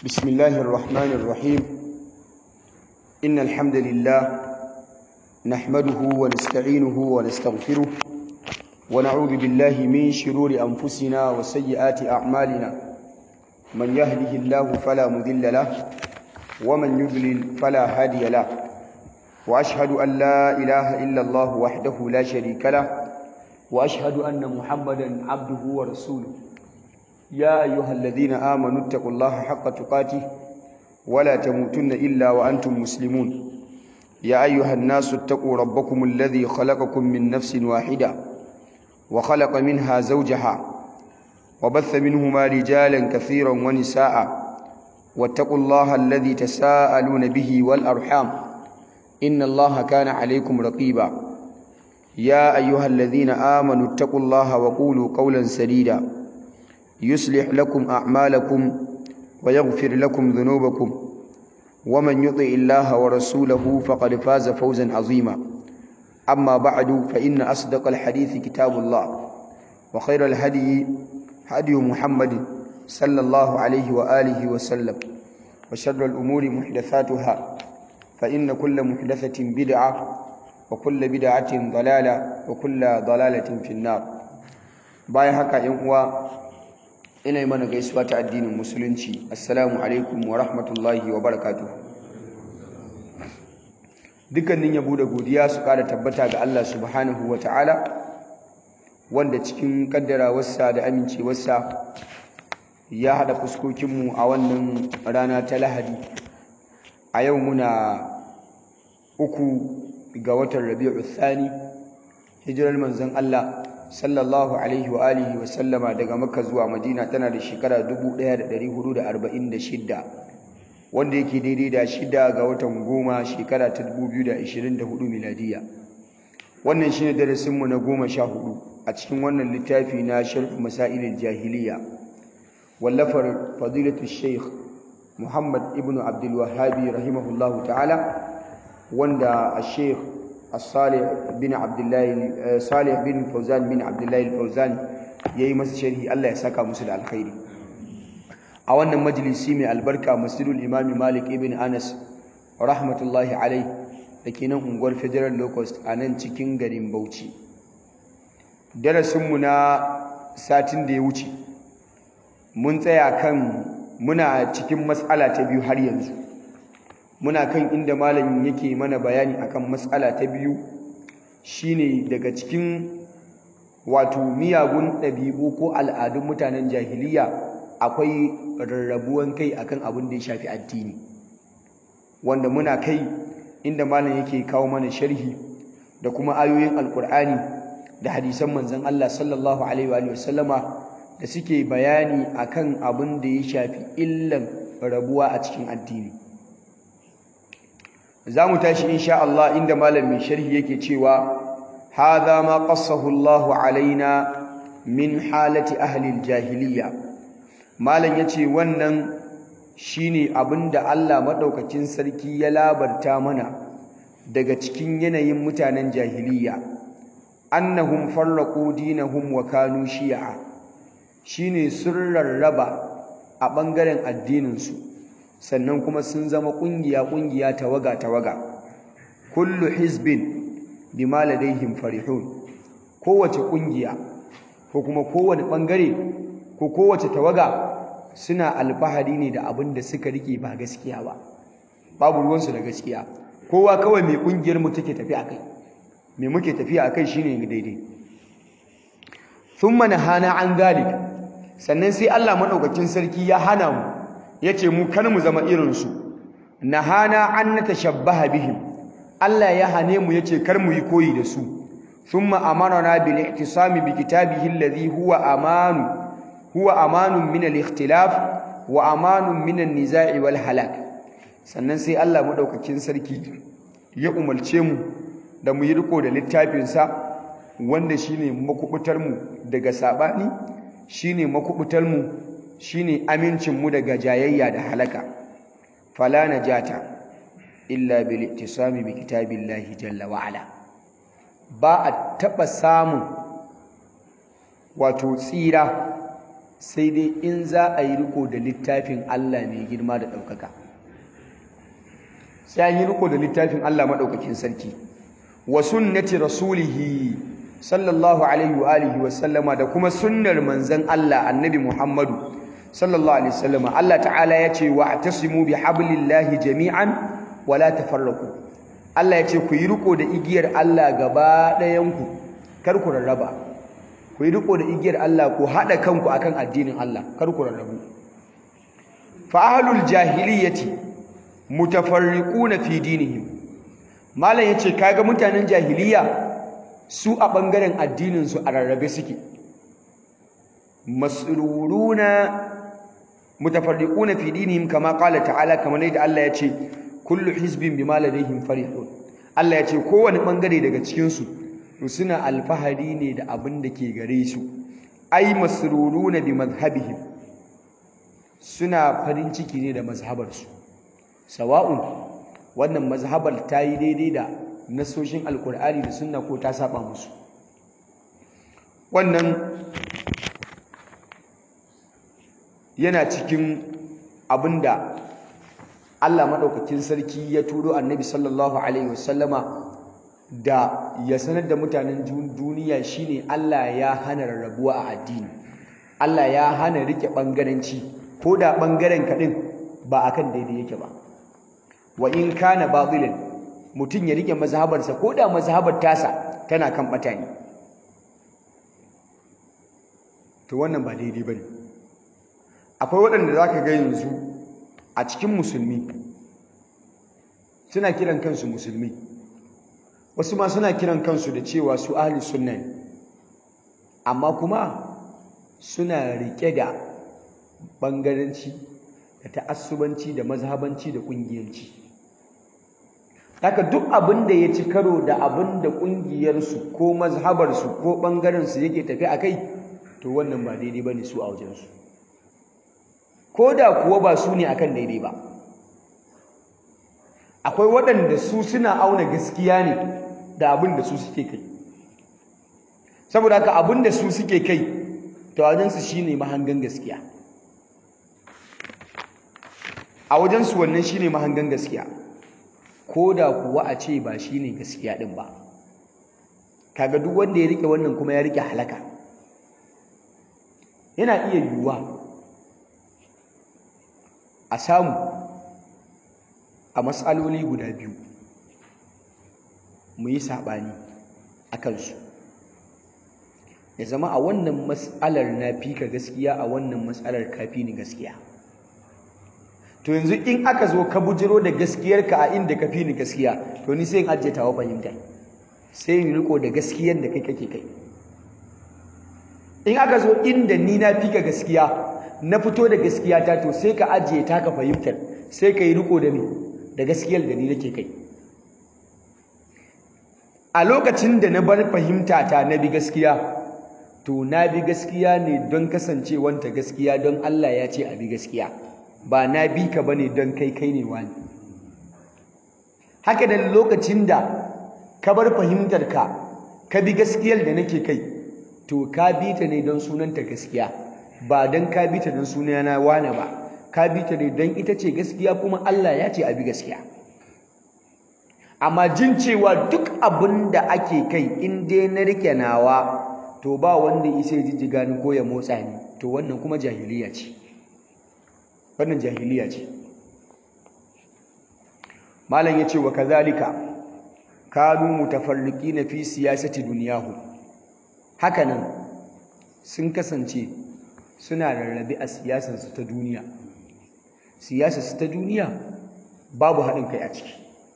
بسم الله الرحمن الرحيم إن الحمد لله نحمده ونستعينه ونستغفره ونعوذ بالله من شرور أنفسنا وسيئات أعمالنا من يهده الله فلا مذل له ومن يضلل فلا هادي له وأشهد أن لا إله إلا الله وحده لا شريك له وأشهد أن محمدا عبده ورسوله يا أيها الذين آمنوا اتقوا الله حق تقاته ولا تموتن إلا وأنتم مسلمون يا أيها الناس اتقوا ربكم الذي خلقكم من نفس واحدة وخلق منها زوجها وبث منهما رجالا كثيرا ونساء واتقوا الله الذي تساءلون به والأرحام إن الله كان عليكم رقيبا يا أيها الذين آمنوا اتقوا الله وقولوا قولا سديدا يصلح لكم أعمالكم ويغفر لكم ذنوبكم ومن يطع الله ورسوله فقد فاز فوزا عظيما أما بعد فإن أصدق الحديث كتاب الله وخير الهدي هدي محمد صلى الله عليه وآله وسلم وشر الأمور محدثاتها فإن كل محدثة بدعة وكل بدعة ضلالة وكل ضلالة في النار باي هكا ينقوى ina yi mana gaisuwa ta addinin musulunci assalamu alaikum wa rahmatullahi wa barakatuh dukkanin yabo da godiya su ƙara tabbata ga Allah subhanahu wa ta'ala wanda cikin kaddarawarsa da amincewarsa ya haɗa fuskokinmu a wannan rana ta lahadi a yau muna uku ga watan rabi'u thani hijirar manzon Allah sallallahu alaihi wa alihi wa sallama daga makka zuwa madina tana da shekara 1446 wanda yake daidai da shida ga watan goma shekara ta 2024 miladiya wannan shine darasinmu na goma sha hudu a cikin wannan littafi na sharh masailil jahiliya wallafar fadilatu sheikh muhammad ibnu abdul wahhabi rahimahullahu ta'ala wanda a sheikh الصالح بن عبد الله صالح بن فوزان بن عبد الله الفوزان yayi masa sharhi Allah ya saka musu da alkhairi a wannan majalisi mai albarka masjidul imami malik ibn anas rahmatullahi alai dake nan unguwar federal locust a nan cikin garin bauchi darasinmu na satin da ya wuce mun tsaya kan muna cikin matsala ta biyu har yanzu muna kan inda malamin yake mana bayani akan matsala ta biyu shine daga cikin wato miyagun ɗabi'u ko al'adun mutanen jahiliya akwai rarrabuwan kai akan abin da ya shafi addini wanda muna kai inda malam yake kawo mana sharhi da kuma ayoyin alkur'ani da hadisan manzon Allah sallallahu alaihi wa sallama da suke bayani akan abin da ya shafi illan rabuwa a cikin addini za mu tashi insha Allah inda malam mai sharhi yake cewa hadha ma qassahu Allahu alaina min halati ahli aljahiliya malam yace wannan shine abinda Allah madaukakin sarki ya labarta mana daga cikin yanayin mutanen jahiliya annahum farraqu dinahum wa kanu shi'a shine sun rarraba a bangaren addinin su sannan kuma sun zama ƙungiya-ƙungiya tawaga-tawaga kullu hizbin bima ladaihim farihun kowace ƙungiya ko kuma kowane ɓangare ko kowace tawaga suna alfahari ne da abin da suka rike ba gaskiya ba babu ruwansu da gaskiya kowa kawai mai ƙungiyar mu take tafi akai mai muke tafiya akai shine daidai thumma nahana an zalik sannan sai Allah madaukakin sarki ya hana mu yace mu kar mu zama irin su nahana an natashabbaha bihim Allah ya hane mu yace kar mu yi koyi da su thumma amarna bil ihtisami bi kitabihi alladhi huwa amanu huwa amanun min al ikhtilaf wa amanun min an nizai wal halak sannan sai Allah madaukakin sarki ya umarce mu da mu yi riko da littafin sa wanda shine makubutar mu daga sabani shine makubutar mu shine amincinmu daga jayayya da halaka fala najata illa bil ittisami bi kitabillahi jalla wa ala ba a taba samun wato tsira sai dai in za a yi riko da littafin Allah mai girma da ɗaukaka sai an yi riko da littafin Allah maɗaukakin sarki wa sunnati rasulihi sallallahu alaihi wa alihi wa sallama da kuma sunnar manzon Allah annabi Muhammadu sallallahu alaihi wasallama Allah ta'ala ya ce wa atasimu bi hablillahi jami'an wa la tafarraqu Allah ya ce ku yi riko da igiyar Allah gaba ɗayanku kar ku rarraba ku yi riko da igiyar Allah ku haɗa kanku akan addinin Allah kar ku rarrabu fa ahlul jahiliyyati mutafarriquna fi dinihim malam yace kaga mutanen jahiliya su a bangaren addinin su a rarrabe suke masruruna mutafarriquna fi dinihim kama qala ta'ala kamar yadda Allah yace kullu hizbin bima ladayhim farihun Allah yace kowane bangare daga cikin su to suna alfahari ne da abin da ke gare su ai masruruna bi madhhabihim suna farin ciki ne da mazhabarsu sawa'un wannan mazhabar ta yi daidai da nasoshin alkur'ani da sunna ko ta saba musu wannan yana cikin abinda Allah maɗaukakin sarki ya turo annabi sallallahu alaihi wasallama da ya sanar da mutanen duniya shine Allah ya hana rarrabuwa a addini Allah ya hana rike bangaranci ko da bangaren kadin ba akan daidai yake ba wa in kana batilan mutun ya rike mazhabarsa ko da mazhabar tasa tana kan bata ne to wannan ba daidai bane akwai waɗanda zaka ga yanzu a cikin musulmi suna kiran kansu musulmi wasu ma suna kiran kansu da cewa su ahli sunna ne amma kuma suna rike da bangaranci da ta'assubanci da mazhabanci da kungiyanci haka duk abin da ya ci karo da abin da kungiyarsu ko mazhabarsu ko bangarensu yake tafi a kai to wannan ba daidai ba ne su a wajensu ko da kuwa ba su ne akan daidai ba akwai waɗanda su suna auna gaskiya ne da abin da su suke kai saboda haka abin da su suke kai to a wajensu shi ne mahangan gaskiya a wajensu wannan shi ne mahangan gaskiya ko da kuwa a ce ba shi ne gaskiya ɗin ba kaga duk wanda ya rike wannan kuma ya rike halaka yana iya yiwuwa a samu a matsaloli guda biyu mu yi saɓani a kansu ya zama a wannan matsalar na fi ka gaskiya a wannan matsalar kafi ni gaskiya to yanzu in aka zo ka bujiro da gaskiyarka a inda ka fi ni gaskiya to ni sai in ajiye tawa fahimta sai in riko da gaskiyar da kai kake kai in aka zo inda ni na fi ka gaskiya na fito da gaskiya ta to sai ka ajiye ta ka fahimtar sai ka yi riko da ni da gaskiyar da ni nake kai a lokacin da na bar fahimta ta na bi gaskiya to na bi gaskiya ne don kasancewanta gaskiya don Allah ya ce a bi gaskiya ba na bi ka bane don kai kai ne wani haka da lokacin da ka bar fahimtar ka ka bi gaskiyar da nake kai to ka bi ta ne don sunanta gaskiya ba don ka bi ta don sunana wane ba ka bi ta ne don ita ce gaskiya kuma Allah ya ce a bi gaskiya amma jin cewa duk abin da ake kai in dai na rike nawa to ba wanda isa jijjiga ni ko ya motsa ni to wannan kuma jahiliya ce wannan jahiliya ce malam yace wa kazalika kanu mutafarriqina fi siyasati dunyahu hakanan sun kasance suna rarrabe a siyasarsu ta duniya siyasarsu ta duniya babu haɗin kai a ciki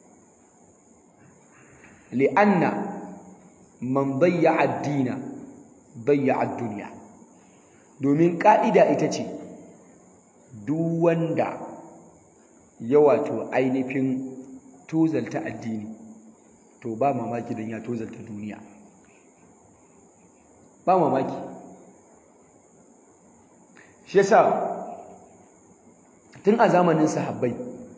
li'anna man bayya addina bayya ad-dunya domin ka'ida ita ce duk wanda ya wato ainihin tozalta addini to ba mamaki don ya tozalta duniya ba mamaki shi yasa tun a zamanin sahabbai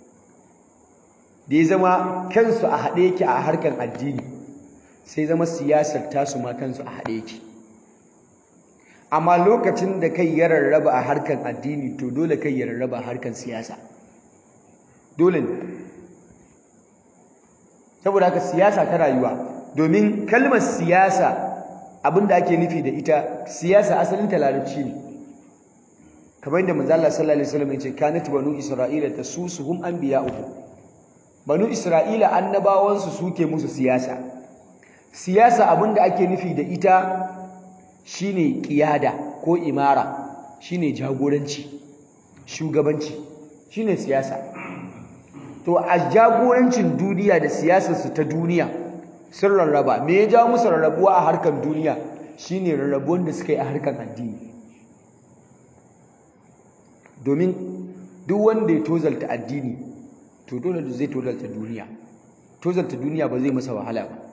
da ya zama kansu a haɗe yake a harkar addini sai zama siyasar tasu ma kansu a haɗe yake amma lokacin da kai ya rarraba a harkan addini to dole kai ya rarraba a harkan siyasa dole ne saboda haka siyasa ta rayuwa domin kalmar siyasa abinda ake nufi da ita siyasa asalin ta larabci ne kamar yadda manzo Allah sallallahu alaihi wasallam yace kanat banu isra'ila tasusuhum anbiya'uhum banu isra'ila annabawansu suke musu siyasa siyasa abinda ake nufi da ita shine kiyada ko imara shine jagoranci shugabanci shine siyasa to a jagorancin duniya da siyasarsu ta duniya sun rarraba me ya jawo musu rarrabuwa a harkar duniya shine rarrabuwan da suka yi a harkar addini domin duk wanda ya tozalta addini to dole zai tozalta duniya tozalta duniya ba zai masa wahala ba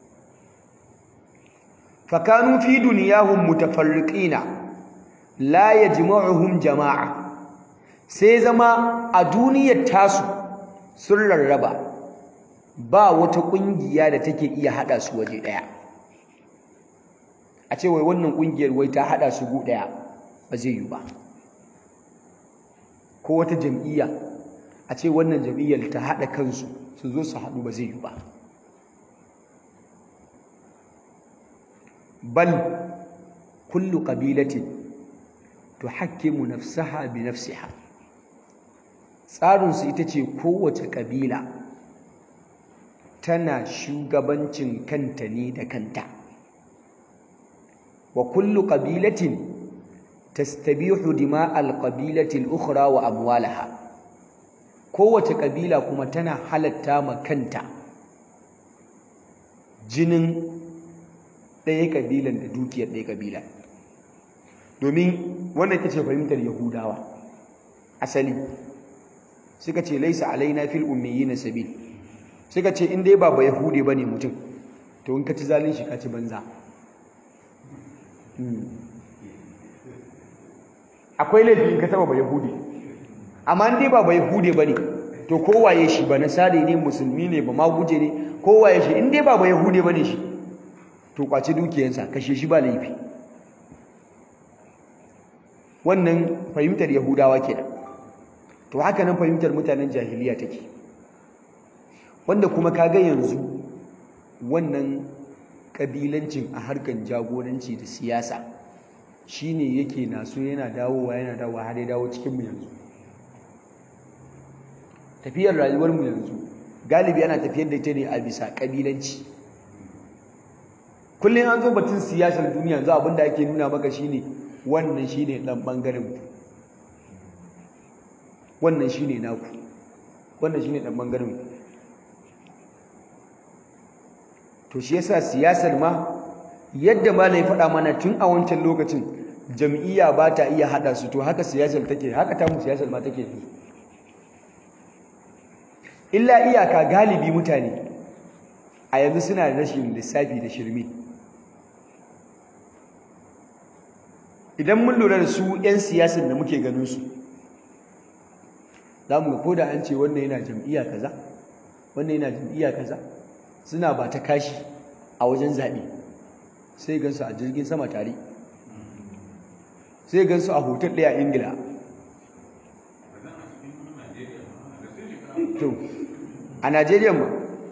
fakanu fi duniyahum mutafarriqina la yajma'uhum jama'a sai zama a duniyar tasu sun rarraba ba wata kungiya da take iya hada su waje daya a ce wai wannan kungiyar wai ta hada su gu daya ba zai yi ba ko wata jam'iyya a ce wannan jam'iyyar ta hada kansu su zo su hadu ba zai yi ba bal kullu qabilatin tuhakkimu nafsaha bi nafsiha tsarinsu ita ce kowace ƙabila tana shugabancin kanta ne da kanta wa kullu ƙabilatin tastabihu dima'al ƙabilatin ukhra wa amwalaha kowace ƙabila kuma tana halatta ma kanta jinin ɗaya ƙabilan da dukiyar ɗaya ƙabila domin wannan ita ce fahimtar yahudawa asali suka ce laisa alaina fil ummiyina sabil suka ce in dai ba ba yahude bane mutum to in ka ci zalin shi ka ci banza akwai laifi in ka taba ba yahude amma in dai ba ba yahude bane to kowaye shi ba nasare ne musulmi ne ba maguje ne kowaye shi in dai ba ba yahude bane shi to kwaci dukiyarsa kashe shi ba laifi wannan fahimtar yahudawa kenan to haka nan fahimtar mutanen jahiliya take wanda kuma kaga yanzu wannan kabilancin a harkar jagoranci da siyasa shine yake naso yana dawowa yana dawowa har ya dawo cikin mu yanzu tafiyar rayuwar mu yanzu galibi ana tafiyar da ita ne a bisa kabilanci kullum an zo batun siyasar duniya yanzu abinda ake nuna maka shine wannan shine dan bangaren ku wannan shine naku wannan shine dan bangaren ku to shi yasa siyasar ma yadda malai faɗa mana tun a wancan lokacin jam'iyya ba ta iya hada su to haka siyasar take haka ta mu siyasar ma take yi illa iyaka galibi mutane a yanzu suna da rashin lissafi da shirme idan mun lura da su 'yan siyasar da muke ganin su za mu ga ko da an ce wannan yana jam'iyya kaza wannan yana jam'iyya kaza suna ba ta kashi a wajen zaɓe sai gansu a jirgin sama tare sai gansu a hotel ɗaya a ingila to a najeriya ma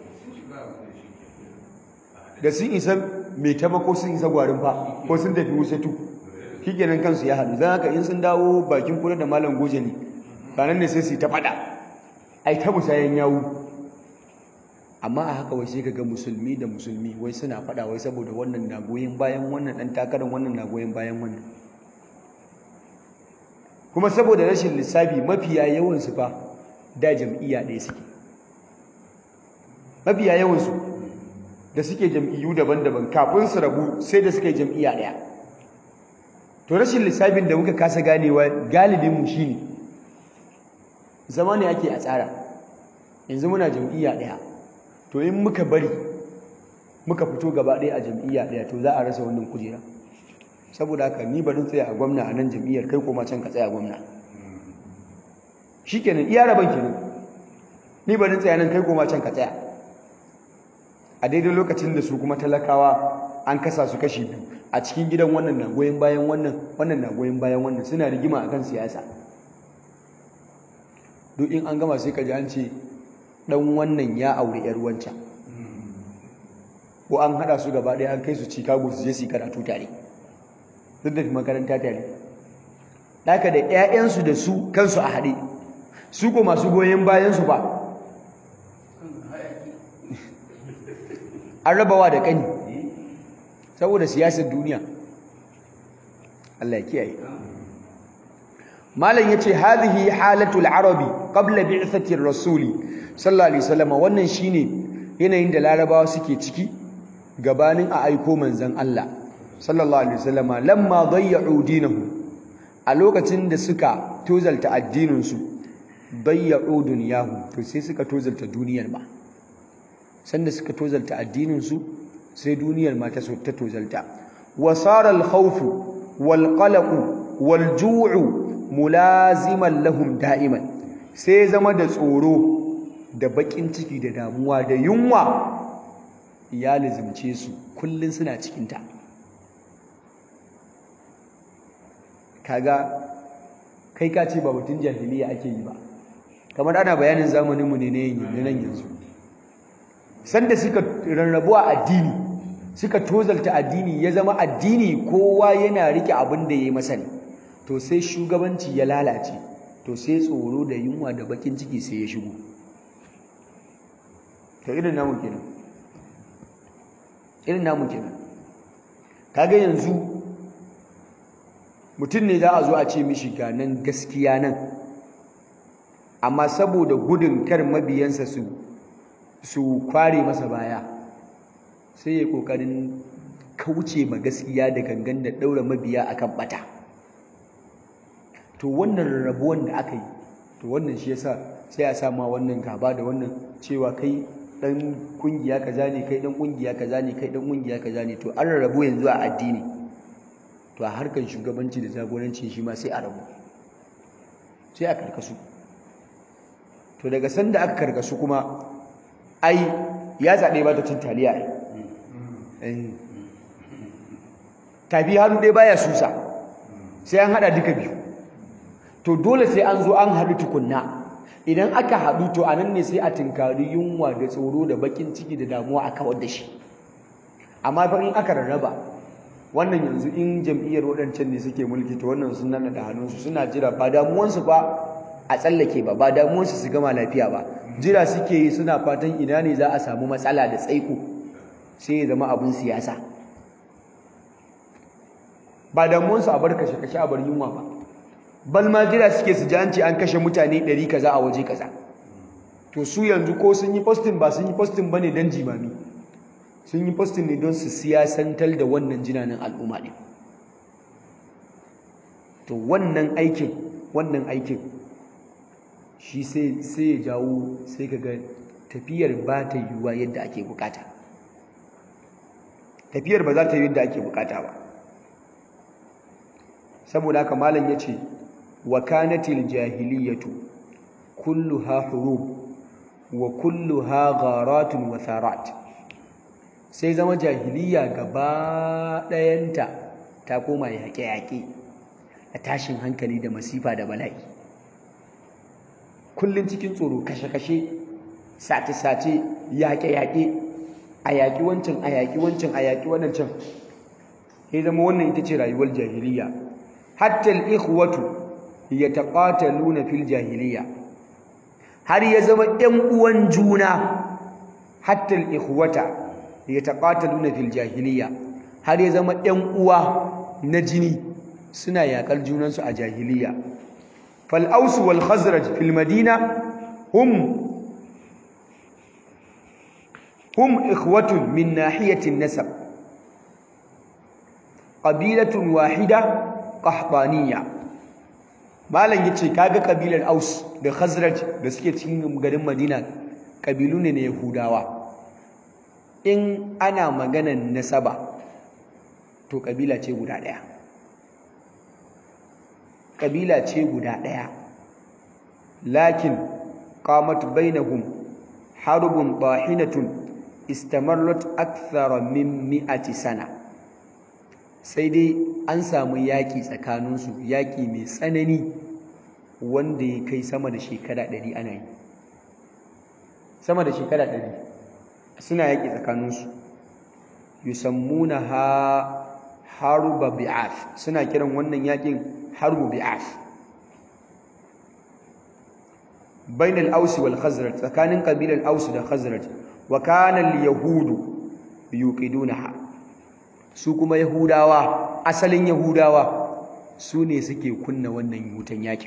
da sun isa mai taba ko sun isa gwarin fa ko sun tafi wusatu shikenan kansu ya haɗu don haka in sun dawo bakin kula da malam goje ne ranar ne sai su yi ta faɗa ai ta musayen yawu amma a haka wai sai ka ga musulmi da musulmi wai suna faɗa wai saboda wannan na goyon bayan wannan ɗan takarar wannan na goyon bayan wannan kuma saboda rashin lissafi mafiya yawansu fa da jam'iyya ɗaya suke mafiya yawansu da suke jam'iyyu daban-daban kafin su rabu sai da suka yi jam'iyya ɗaya to rashin lissafin da muka kasa ganewa galibinmu shi ne zama ne ake a tsara yanzu muna jam'iyya ɗaya to in muka bari muka fito gaba ɗaya a jam'iyya ɗaya to za a rasa wannan kujera saboda haka ni barin tsaya a gwamna a nan jam'iyyar kai koma can ka tsaya gwamna shikenan iya raban kenan ni barin tsaya nan kai koma can ka tsaya a daidai lokacin da su kuma talakawa an kasa su kashi biyu a cikin gidan wannan na goyon bayan wannan wannan na goyon bayan wannan suna rigima akan siyasa duk in an gama sai ka ji an ce dan wannan ya aure yar wancan ko an hada su gaba ɗaya an kai su Chicago su je su karatu tare duk da makaranta tare haka da ƴaƴansu da su kansu a haɗe su ko masu goyon bayan su ba an rabawa da kani saboda siyasar duniya Allah ya kiyaye malam yace hadhihi halatul arabi qabla bi'thati rasuli sallallahu alaihi wasallam wannan shine yanayin da larabawa suke ciki gabanin a aiko manzon Allah sallallahu alaihi wasallam lamma dayya'u dinahu a lokacin da suka tozalta addinin su dayya'u dunyahu to sai suka tozalta duniyar ba sanda suka tozalta addinin su sai duniyar ma ta ta tozalta wasara al-khawf wal qalaq wal ju'u mulaziman lahum da'iman sai zama da tsoro da bakin ciki da damuwa da yunwa ya lazimce su kullun suna cikin ta kaga kai ka ce ba batun jahiliya ake yi ba kamar ana bayanin zamanin mu ne ne nan yanzu sanda suka rarrabuwa addini suka tozalta addini ya zama addini kowa yana rike abin da ya yi masa ne to sai shugabanci ya lalace to sai tsoro da yunwa da bakin ciki sai ya shigo to irin namu kenan irin namu kenan kaga yanzu mutum ne za a zo a ce mishi ga nan gaskiya nan amma saboda gudun kar mabiyansa su su kware masa baya sai ya kokarin kauce ma gaskiya da gangan da daura mabiya akan bata to wannan rarrabuwan da aka yi to wannan shi yasa sai a sama wannan gaba da wannan cewa kai dan kungiya kaza ne kai dan kungiya kaza ne kai dan kungiya kaza ne to an rarrabu yanzu a addini to a harkar shugabanci da jagoranci shi ma sai a rabu sai a karkasu to daga sanda aka karkasu kuma ai ya zaɓe ba ta cin taliya ai tafi hannu ɗaya baya susa sai an haɗa duka biyu to dole sai an zo an haɗu tukunna idan aka haɗu to anan ne sai a tinkari yunwa da tsoro da bakin ciki da damuwa a kawar da shi amma fa in aka rarraba wannan yanzu in jam'iyyar waɗancan ne suke mulki to wannan sun nana da hannunsu suna jira ba damuwansu ba a tsallake ba ba damuwansu su gama lafiya ba jira suke yi suna fatan ina ne za a samu matsala da tsaiko sai ya zama abin siyasa ba damuwansu a bar kashe kashe a bar yunwa ba bal ma jira suke su ji an ce an kashe mutane ɗari kaza a waje kaza to su yanzu ko sun yi postin ba sun yi postin bane don jimami sun yi postin ne don su siyasantar da wannan jinanin al'umma ɗin to wannan aikin wannan aikin shi sai ya jawo sai ka ga tafiyar ba ta yiwuwa yadda ake bukata tafiyar ba za ta yi yadda ake bukata ba saboda haka malam ya ce wa kanatil jahiliyatu kulluha hurub wa kulluha gharatun wa tharat sai zama jahiliya gaba ɗayanta ta koma yaƙe-yaƙe a tashin hankali da masifa da bala'i kullum cikin tsoro kashe-kashe sace-sace yaƙe-yaƙe a yaƙi wancan a yaƙi wancan a yaƙi wancan sai zama wannan ita ce rayuwar jahiliya hatta al-ikhwatu yataqataluna fil jahiliya har ya zama ɗan uwan juna hatta al-ikhwata yataqataluna fil jahiliya har ya zama ɗan uwa na jini suna yaƙar junansu a jahiliya fal aus wal khazraj fil madina hum hum ikhwatun min nahiyati nasab qabilatun wahida qahtaniya malam yace kaga kabilar aus da khazraj da suke cikin garin madina kabilu ne na yahudawa in ana maganan nasaba to kabila ce guda daya kabila ce guda daya lakin qamat bainahum harbun tahinatun istamarrat akthara min mi'ati sana sai dai an samu yaƙi tsakaninsu yaƙi mai tsanani wanda ya kai sama da shekara ɗari ana yi sama da shekara ɗari suna yaƙi tsakaninsu yusammuna ha haruba bi'af suna kiran wannan yaƙin harbu bi'af bainal ausi wal khazraj tsakanin kabilar ausu da khazraj wa kana al yahudu yuqidunaha su kuma yahudawa asalin yahudawa su ne suke kunna wannan wutan yakin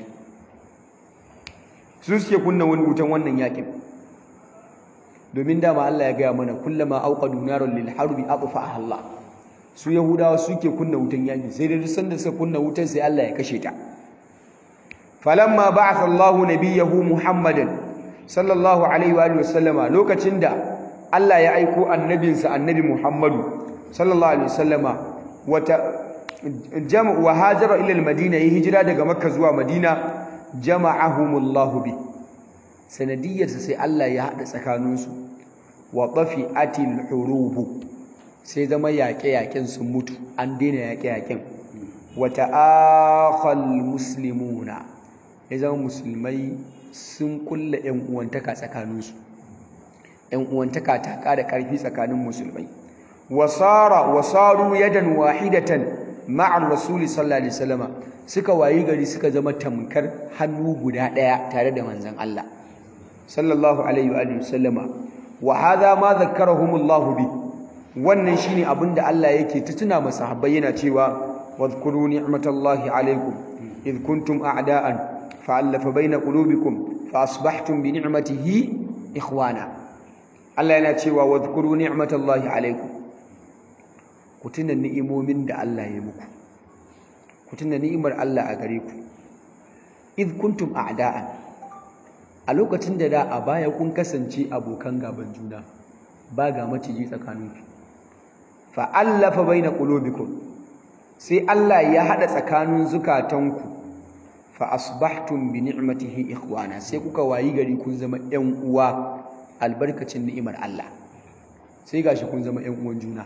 su suke kunna wutan wannan yakin domin dama Allah ya gaya mana kullama auqadu naran lil harbi atfa Allah su yahudawa suke kunna wutan yaki sai dai sanda suka kunna wutan sai Allah ya kashe ta falamma ba'atha Allahu nabiyahu Muhammadan sallallahu alaihi wa alihi wasallama lokacin da Allah ya aiko annabinsa annabi Muhammadu sallallahu alaihi wasallama wata jama wa hajara ila al-madina yi hijira daga makka zuwa madina jama'ahumullahu bi sanadiyarsa sai Allah ya hada tsakaninsu wa tafi'atil hurubu sai zama yaƙe-yaƙen sun mutu an daina yaƙe-yaƙen wa ta'akhal muslimuna ya zama musulmai sun kulla ƴan uwantaka tsakaninsu ƴan uwantaka ta ƙara ƙarfi tsakanin musulmai wasara wasaru yadan wahidatan ma'ar rasuli sallallahu alaihi wasallama suka wayi gari suka zama tamkar hannu guda daya tare da manzon Allah sallallahu alaihi wa alihi wasallama wa hadha ma zakkarahumullah bi wannan shine abinda Allah yake ta tuna masahabbai yana cewa wadhkuru ni'matallahi alaikum id kuntum a'da'an fa'alafa baina qulubikum fa asbahtum bi ni'matihi ikhwana Allah yana cewa wadhkuru ni'matallahi alaikum ku tuna ni'imomin da Allah ya muku ku tuna ni'imar Allah a gare ku id kuntum a'da'an a lokacin da da a baya kun kasance abokan gaban juna ba ga maciji tsakaninku fa allafa baina qulubikum sai Allah ya hada tsakanin zukatanku fa asbahtum bi ni'matihi ikhwana sai kuka wayi gari kun zama ƴan uwa albarkacin ni'imar Allah sai gashi kun zama ƴan uwan juna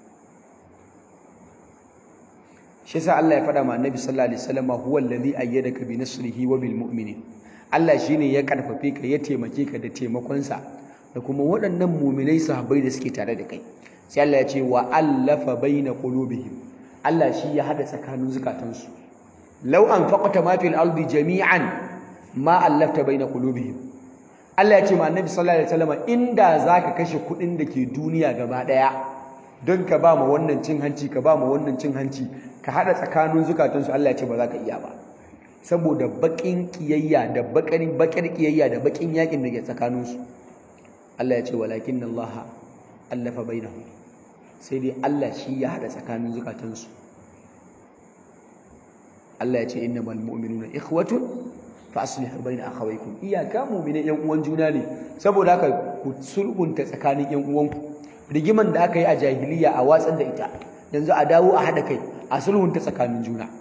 shi yasa Allah ya faɗa ma Annabi sallallahu alaihi wasallam huwa allazi ayyadaka bi nasrihi wa bil mu'minin Allah shine ya karfafe ka ya taimake ka da taimakonsa da kuma waɗannan mu'minai sahabbai da suke tare da kai sai Allah ya ce wa allafa baina qulubihim Allah shi ya hada tsakanin zukatansu law anfaqta ma fil ardi jami'an ma allafta baina qulubihim Allah ya ce ma Annabi sallallahu alaihi wasallam inda zaka kashe kuɗin da ke duniya gaba ɗaya don ka ba ma wannan cin hanci ka ba ma wannan cin hanci ka hada tsakanin zukatansu Allah ya ce ba za ka iya ba saboda bakin kiyayya da bakar bakar kiyayya da bakin yakin da ke tsakaninsu Allah ya ce walakin Allah allafa bainahum sai dai Allah shi ya hada tsakanin zukatansu Allah ya ce innamal mu'minuna ikhwatun fa aslihu baina akhawaykum iyaka mu'mine yan uwan juna ne saboda haka ku sulhunta tsakanin yan uwanku rigiman da aka yi a jahiliya a watsar da ita yanzu a dawo a hada kai a sulhunta tsakanin juna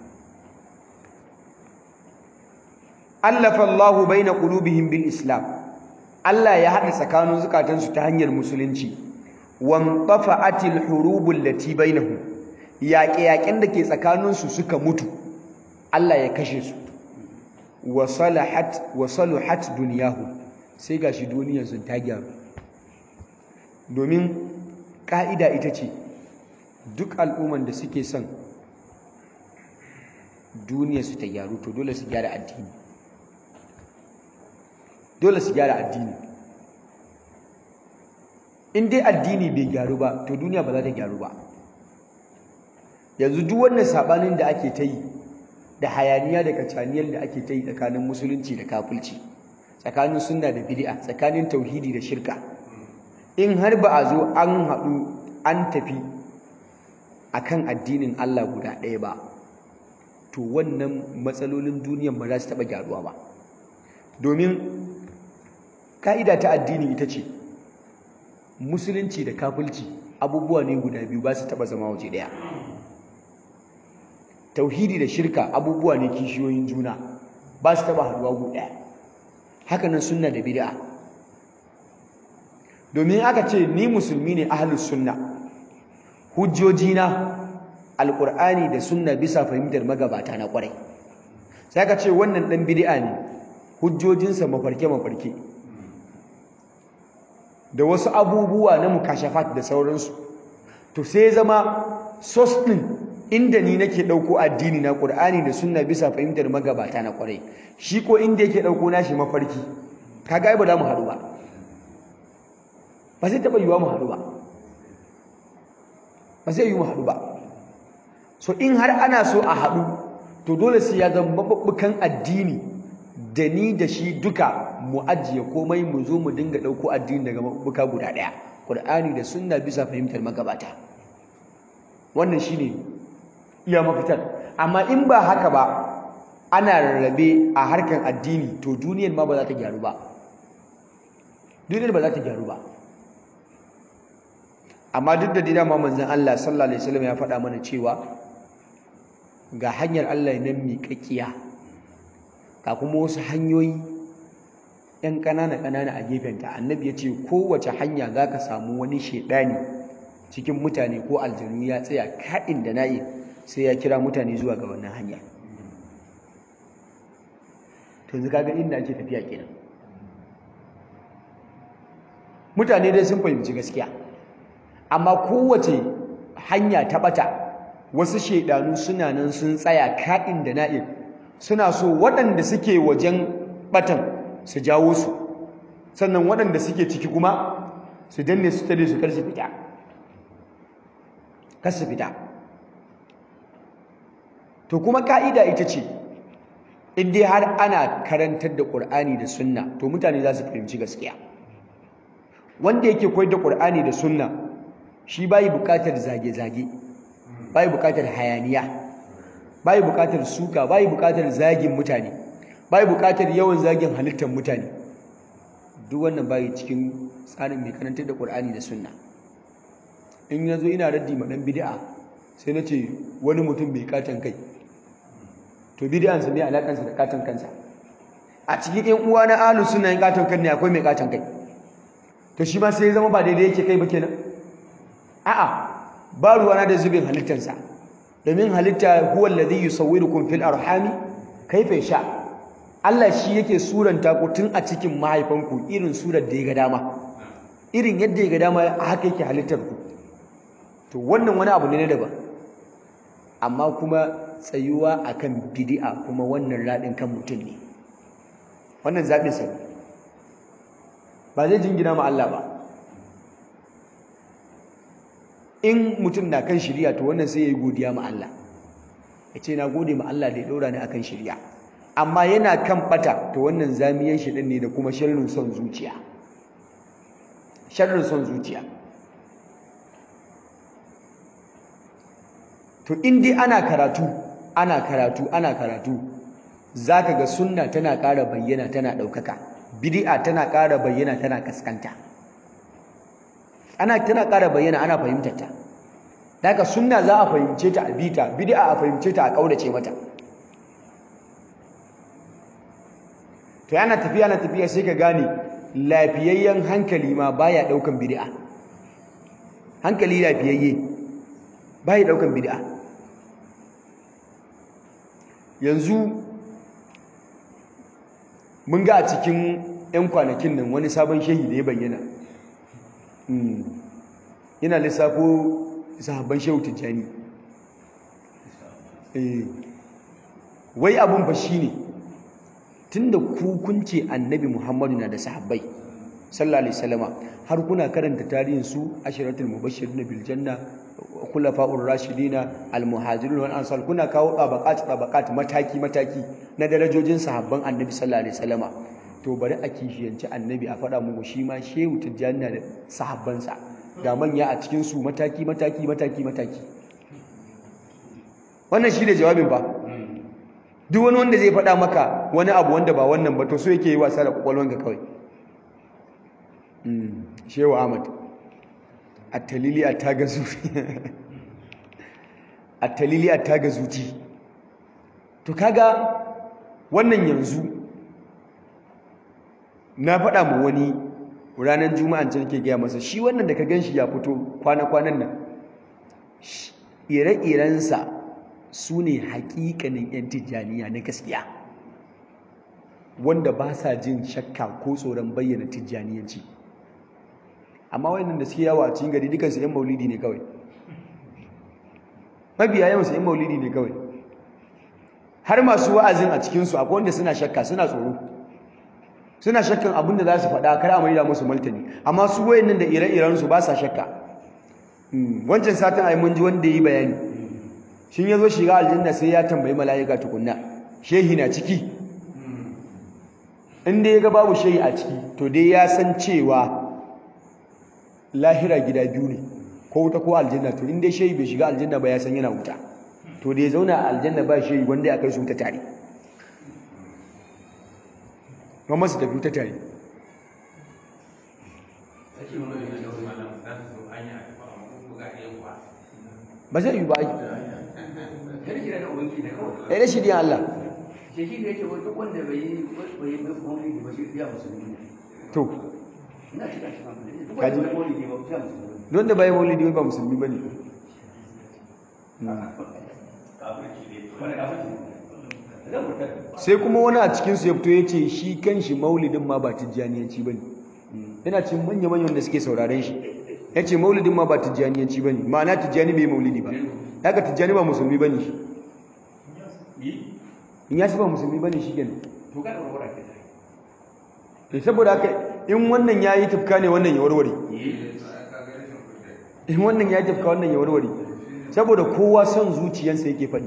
allafa Allahu baina qulubihim bil islam Allah ya hada tsakanin zukatansu ta hanyar musulunci wantafa'atil hurubul lati bainahum yaƙe-yaƙen da ke tsakaninsu suka mutu Allah ya kashe su wa salahat wa saluhat dunyahu sai gashi duniyar sun ta gyaru domin ka'ida ita ce duk al'umman da suke son duniyar su ta gyaru to dole su gyara addini dole su gyara addini in dai addini bai gyaru ba to duniya ba za ta gyaru ba yanzu duk wannan sabanin da ake ta yi da hayaniya da kacaniyar da ake ta yi tsakanin musulunci da kafulci tsakanin sunna da bid'a tsakanin tauhidi da shirka in har ba a zo an haɗu an tafi akan addinin Allah guda ɗaya ba to wannan matsalolin duniyan ba za su taɓa gyaruwa ba domin ka'ida ta addini ita ce musulunci da kafulci abubuwa ne guda biyu ba su taɓa zama waje ɗaya tauhidi da shirka abubuwa ne kishiyoyin juna ba su taɓa haɗuwa guda ɗaya hakanan sunna da bid'a domin aka ce ni musulmi ne ahlus sunna hujjojina alqur'ani da sunna bisa fahimtar magabata na kwarai sai ka ce wannan dan bid'a ne hujjojinsa mafarke mafarke da wasu abubuwa na mukashafat da sauransu to sai zama source din inda ni nake dauko addini na Qur'ani da sunna bisa fahimtar magabata na kwarai shi ko inda yake dauko nashi mafarki kaga ai ba za mu haɗu ba ba zai taɓa yiwa mu haɗu ba ba zai yi mu haɗu ba so in har ana so a haɗu to dole sai ya zama babbukan addini da ni da shi duka mu ajiye komai mu zo mu dinga ɗauko addini daga babbuka guda ɗaya Qur'ani da sunna bisa fahimtar magabata wannan shine iya mafitar amma in ba haka ba ana rarrabe a harkar addini to duniyar ma ba za ta gyaru ba duniyar ba za ta gyaru ba amma duk da dina ma manzon Allah sallallahu alaihi wasallam ya faɗa mana cewa ga hanyar Allah nan miƙaƙiya ga kuma wasu hanyoyi ‘yan ƙanana-ƙanana a gefenta annabi ya ce kowace hanya za ka samu wani shaidani cikin mutane ko aljanu ya tsaya ka'in da na'i sai ya kira mutane zuwa ga wannan hanya yanzu kaga inda ake tafiya kenan mutane dai sun fahimci gaskiya amma kowace hanya ta bata wasu shaidanu suna nan sun tsaya ka'in da na'in suna so waɗanda suke wajen batan su jawo su sannan waɗanda suke ciki kuma su danne su tare su kar su fita kar su fita to kuma ka'ida ita ce in dai har ana karantar da Qur'ani da Sunna to mutane za su fahimci gaskiya wanda yake koyar da Qur'ani da Sunna shi bai buƙatar zage-zage bai buƙatar hayaniya bai buƙatar suka bai buƙatar zagin mutane bai buƙatar yawan zagin halittar mutane duk wannan bai cikin tsarin mai karantar da Qur'ani da Sunna in yazo ina raddi ma dan bid'a sai nace wani mutum bai katan kai to bid'an sa ne alakan sa da katan kansa a cikin ɗan uwa na ahlus sunna yin katan kan ne akwai mai katan kai to shi ma sai ya zama ba daidai yake kai ba kenan a'a ba ruwana da zubin halittarsa domin halitta huwa alladhi yusawwirukum fil arhami kaifa yasha Allah shi yake suranta ku tun a cikin mahaifanku irin surar da ya ga dama irin yadda ya ga dama haka yake halittar ku to wannan wani abu ne na daban amma kuma tsayuwa akan bid'a kuma wannan radin kan mutum ne wannan zabin sa ba zai jingina ma Allah ba in mutum na kan shirya to wannan sai ya yi godiya ma Allah ya ce na gode ma Allah da ya ɗora ni akan shirya amma yana kan ɓata to wannan zamiyan shi ɗin ne da kuma sharrin son zuciya sharrin son zuciya to in dai ana karatu ana karatu ana karatu zaka ga sunna tana ƙara bayyana tana ɗaukaka bid'a tana ƙara bayyana tana kaskanta ana tana ƙara bayyana ana fahimtar ta daga sunna za a fahimce ta a bita bid'a a fahimce ta a kaudace mata to yana tafiya na tafiya sai ka gane lafiyayyen hankali ma baya daukan bid'a hankali lafiyayye baya daukan bid'a yanzu mun ga a cikin 'yan kwanakin nan wani sabon shehi da ya bayyana yana lissafo sahabban shehu tijjani wai abun fa shine tunda ku kun ce annabi muhammadu na da sahabbai sallallahu alaihi wasallama har kuna karanta tarihin su ashiratul mubashirin bil janna khulafa'ur rashidina al muhajirun wal ansar kuna kawo tabaqat tabaqat mataki mataki na darajojin sahabban annabi sallallahu alaihi wasallama to bari a kishiyanci annabi a faɗa muku shi ma shehu tijjani da sahabbansa ga manya a cikin su mataki mataki mataki mataki wannan shi da jawabin ba duk wani wanda zai faɗa maka wani abu wanda ba wannan ba to so yake yi wasa da kwakwalwanka kawai shehu ahmad attalili a taga zuci attalili a taga zuci to kaga wannan yanzu na faɗa mu wani ranar juma'an can ke gaya masa shi wannan da ka gan shi ya fito kwana-kwanan nan ire-irensa su ne hakikanin 'yan tijjaniya na gaskiya wanda ba sa jin shakka ko tsoron bayyana tijjaniyanci amma wayannan da suke yawa a cikin gari dukansu 'yan maulidi ne kawai mabiya yawansu 'yan maulidi ne kawai har masu wa'azin a cikinsu akwai wanda suna shakka suna tsoro suna shakkan abin da za su faɗa kar a maida musu martani amma su wayannan da ire-irensu ba sa shakka wancan satin ai mun ji wanda yi bayani shin ya zo shiga aljanna sai ya tambayi mala'ika tukunna shehi na ciki inda ya ga babu shehi a ciki to dai ya san cewa lahira gida biyu ne ko wuta ko aljanna to inda shehi bai shiga aljanna ba ya san yana wuta to da ya zauna a aljanna ba shehi wanda ya kai su wuta tare kuma su tafi wuta tare ba zai yi ba ai ɗaya shi diyan Allah to kaji don da bayan maulidi ba musulmi ba ne sai kuma wani a cikinsu ya fito ya ce shi kan shi maulidin ma ba tijjaniyanci ba ne yana cin manya-manyan da suke sauraren shi ya ce maulidin ma ba tijjaniyanci ba ne ma'ana tijjani bai maulidi ba haka tijjani ba musulmi ba ne shi in ya ba musulmi ba ne shi gani to saboda haka in wannan ya yi tufka ne wannan ya warware in wannan ya yi tufka wannan ya warware saboda kowa son zuciyansa yake faɗi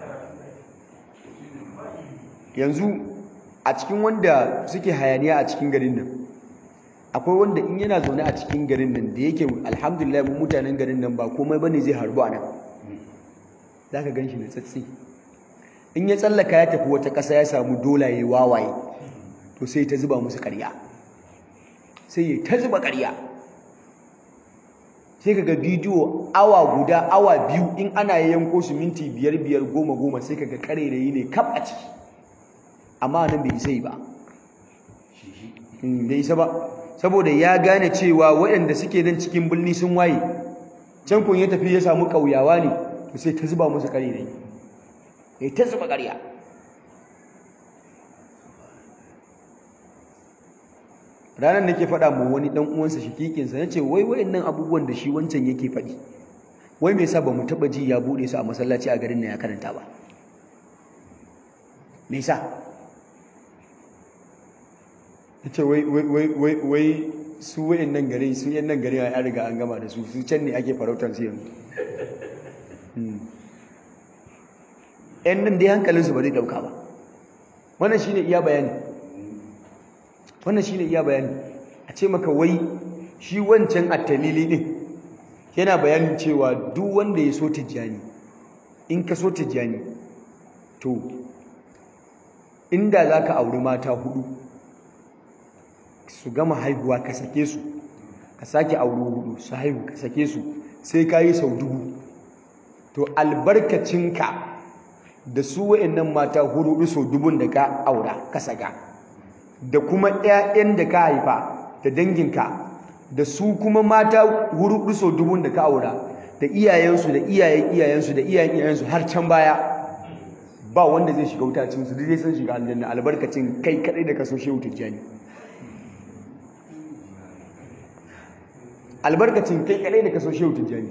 yanzu a cikin wanda suke hayaniya a cikin garin nan akwai wanda in yana zaune a cikin garin nan da yake alhamdulillah mu mutanen garin nan ba komai bane zai harbu a nan za ka gan shi na tsatsi in ya tsallaka ya tafi wata ƙasa ya samu dolaye wawaye to sai ta zuba musu ƙarya sai ya ta zuba ƙarya sai ka ga bidiyo awa guda awa biyu in ana yanko su minti biyar biyar goma goma sai ka ga ƙarairayi ne kaf a ciki amma nan bai isa yi ba bai isa ba saboda ya gane cewa waɗanda suke nan cikin birni sun waye can kun ya tafi ya samu ƙauyawa ne to sai ta zuba musu ƙarairayi ya ta zuba ƙarya ranar da ke faɗa mu wani ɗan uwansa shikikinsa na ce wai wayannan abubuwan da shi wancan yake faɗi wai me yasa ba mu taɓa ji ya buɗe su a masallaci a garin nan ya karanta ba me yasa ya ce wai wai wai wai su wayannan gari su yan nan gari a riga an gama da su su can ne ake farautar su yanzu yan nan dai hankalinsu ba zai ɗauka ba wannan shine iya bayani wannan shine iya bayani a ce maka wai shi wancan attalili din yana bayanin cewa duk wanda ya so tijjani in ka so tijjani to inda za ka auri mata hudu su gama haihuwa ka sake su ka sake auri hudu su haihu ka sake su sai ka yi sau dubu to albarkacinka da su wa'annan mata hudu sau dubun da ka aura ka saka da kuma 'ya'yan da ka haifa da danginka da su kuma mata huruɗu sau dubun da ka aura da iyayensu da iyayen iyayensu da iyayen iyayensu har can baya ba wanda zai shiga wuta cikin su duk sun shiga aljanna albarkacin kai kadai da kaso shehu tijjani albarkacin kai kadai da kaso shehu tijjani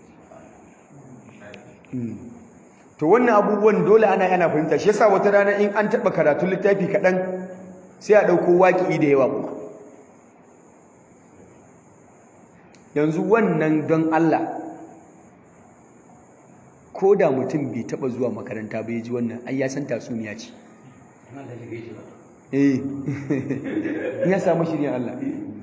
to wannan abubuwan dole ana yana fahimta shi yasa wata rana in an taɓa karatun littafi kaɗan sai a ɗauko waƙi da yawa kuma yanzu wannan don Allah ko da mutum bai taɓa zuwa makaranta bai ji wannan ai ya san tatsuniya ce eh ya samu shirin Allah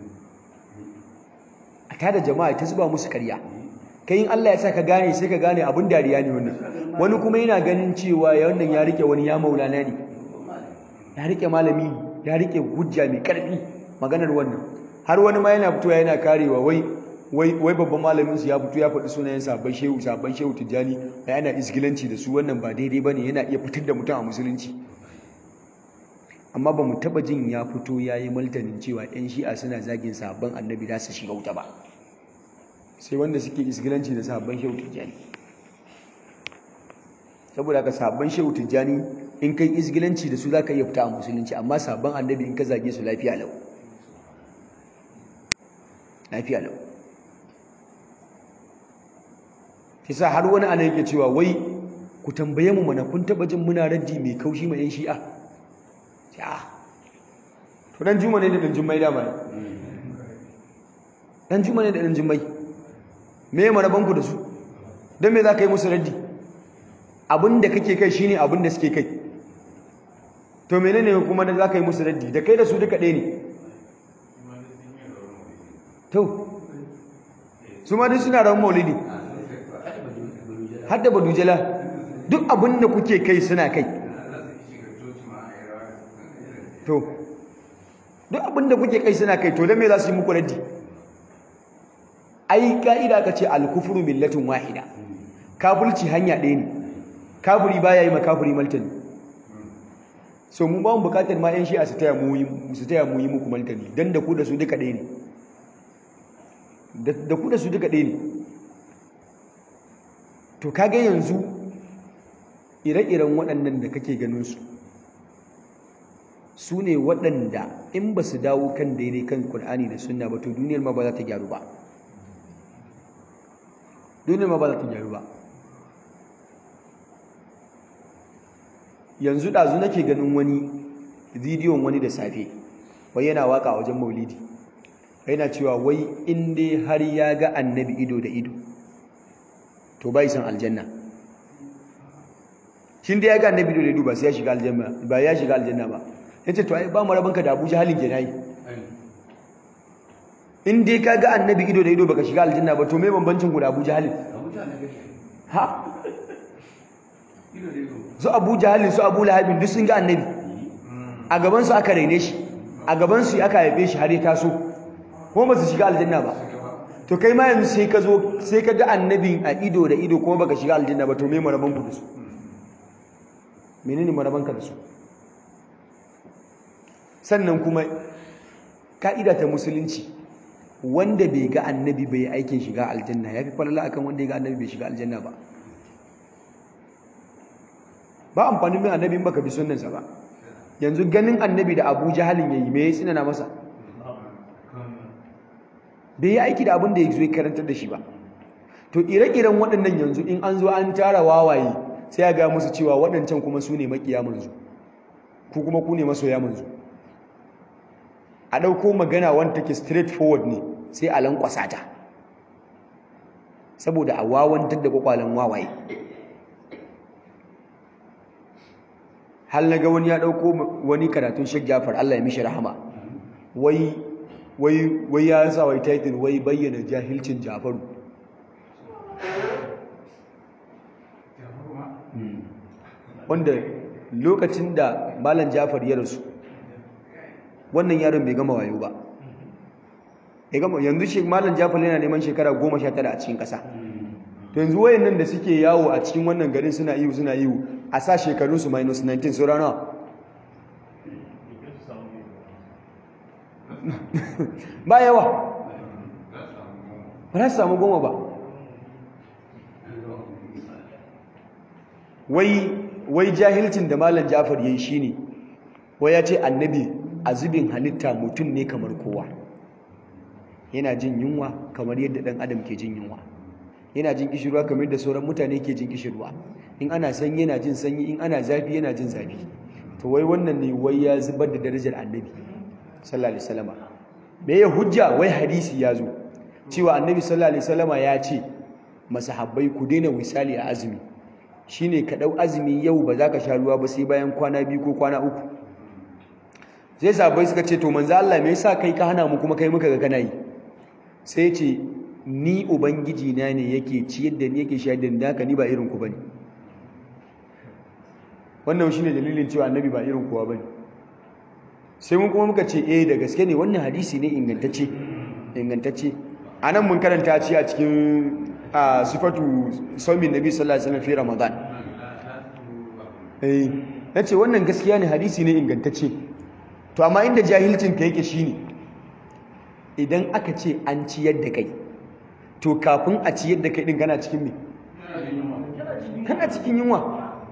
a tada jama'a ta zuba musu karya kai in Allah ya sa ka gane sai ka gane abin dariya ne wannan wani kuma yana ganin cewa ya wannan ya rike wani ya maulana ne ya rike malami ya rike hujja mai karfi maganar wannan har wani ma yana fitowa yana karewa wai wai wai babban malamin su ya fito ya faɗi sunayen sabon shehu sabon shehu tijjani yana isgilanci da su wannan ba daidai bane yana iya fitar da mutum a musulunci amma ba mu taba jin ya fito ya yi maltanin cewa yan shi'a suna zagin sabon annabi za su shiga wuta ba sai wanda suke isgilanci da sabon shehu tijjani saboda ka sabon shehu tijjani in kai izgilanci da su za ka iya fita a musulunci amma sabon annabi in ka zage su lafiya lau lafiya lau kisa har wani ana yake cewa wai ku tambaye mu mana kun taba jin muna raddi mai kaushi mai yan shi'a ya to dan juma ne da dan jummai dama dan juma ne da dan jummai me ya maraban ku da su dan me za ka yi musu raddi abinda kake kai shine abinda suke kai to menene kuma da za ka yi musu raddi da kai da su duka ɗaya ne to su ma duk suna ran maulidi hadda badujala duk abin da kuke kai suna kai to duk abin da kuke kai suna kai to dan me za su yi muku raddi ai ka'ida ka ce al-kufru millatun wahida kafirci hanya ɗaya ne kafiri baya yi ma kafiri martani so mu ba mu bukatar ma yan shi'a su taya mu yi su taya mu yi muku martani dan da ku da su duka ɗaya ne da ku da su duka ɗaya ne to kaga yanzu ire-iren waɗannan da kake ganin su su ne waɗanda in ba su dawo kan daidai kan Kur'ani da sunna ba to duniyar ma ba za ta gyaru ba duniyar ma ba za ta gyaru ba yanzu ɗazu nake ganin wani bidiyon wani da safe wai yana waka a wajen maulidi yana cewa wai in dai har ya ga annabi ido da ido to bai san aljanna shin dai ya ga annabi ido da ido ba sai ya shiga aljanna ba ya shiga aljanna ba yace to ai ba mu rabanka da Abuja halin kenan in dai ka ga annabi ido da ido baka shiga aljanna ba to me bambancin ku da Abuja halin ha su Abu Jahalin su Abu Lahabin duk sun ga annabi a gaban su aka raine shi a gaban su aka haife shi har ya taso kuma ba su shiga aljanna ba to kai ma yanzu sai ka zo sai ka ga annabin a ido da ido kuma baka shiga aljanna ba to me maraban ku da su menene maraban ka da su sannan kuma ka'ida ta musulunci wanda bai ga annabi bai aikin shiga aljanna yafi falala akan wanda ya ga annabi bai shiga aljanna ba ba amfanin mai annabi in baka bi sunnansa ba yanzu ganin annabi da Abu Jahalin yayi me ya tsinana masa bai yi aiki da abin da ya zo ya karantar da shi ba to ire-iren waɗannan yanzu in an zo an tara wawaye sai ya ga musu cewa waɗancan kuma su ne makiya manzo ku kuma ku ne masoya manzo a ɗauko magana wanda take straight forward ne sai a lankwasa ta saboda a wawantar da kwakwalen wawaye hal na ga wani ya ɗauko wani karatun Sheikh Jafar Allah ya mishi rahama wai wai wai ya sa wai title wai bayyana jahilcin Jafaru wanda lokacin da malam Jafar ya rasu wannan yaron bai gama wayo ba ya gama yanzu shi malam Jafar yana neman shekara 19 a cikin ƙasa to yanzu wayannan da suke yawo a cikin wannan garin suna iyo suna iyo a sa shekarunsu minus 19 su rana ba yawa ba za su samu goma ba wai jahilcin da malam jafar ya yi shi ne wai ya ce annabi a zubin halitta mutum ne kamar kowa yana jin yunwa kamar yadda ɗan adam ke jin yunwa yana jin kishirwa kamar da sauran mutane ke jin kishirwa in ana sanyi yana jin sanyi in ana zafi yana jin zafi to wai wannan ne wai ya zubar da darajar annabi sallallahu alaihi wasallama me ya hujja wai hadisi ya zo cewa annabi sallallahu alaihi wasallama ya ce masahabbai ku daina wisali a azumi shine ka dau azumi yau ba za ka sha ruwa ba sai bayan kwana biyu ko kwana uku sai sahabbai suka ce to manzo Allah me yasa kai ka hana mu kuma kai muka ga kana yi sai ce ni ubangiji na ne yake ciyar da ni yake shayar da ni haka ni ba irin ku bane wannan shine dalilin cewa annabi ba irin kowa bane sai mun kuma muka ce eh da gaske ne wannan hadisi ne ingantacce ingantacce anan mun karanta ci a cikin sifatu saumin nabi sallallahu alaihi wasallam fi ramadan eh nace wannan gaskiya ne hadisi ne ingantacce to amma inda jahilcin ka yake shine idan aka ce an ciyar da kai to kafin a ciyar da kai din kana cikin me kana cikin yunwa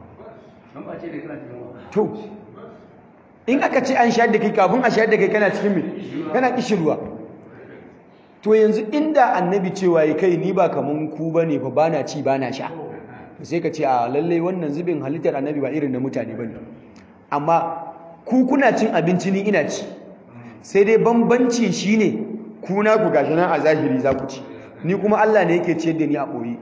to in aka ce an shayar da kai kafin a shayar da kai kana cikin me kana kishirwa to yanzu inda annabi cewa ya kai ni ba kaman ku bane fa bana ci bana sha sai ka ce a lalle wannan zubin halittar annabi ba irin na mutane bane amma ku kuna cin abinci ni ina ci sai dai bambanci shine ku na ku gashi nan a zahiri za ku ci ni kuma Allah ne yake ciyar da ni a boye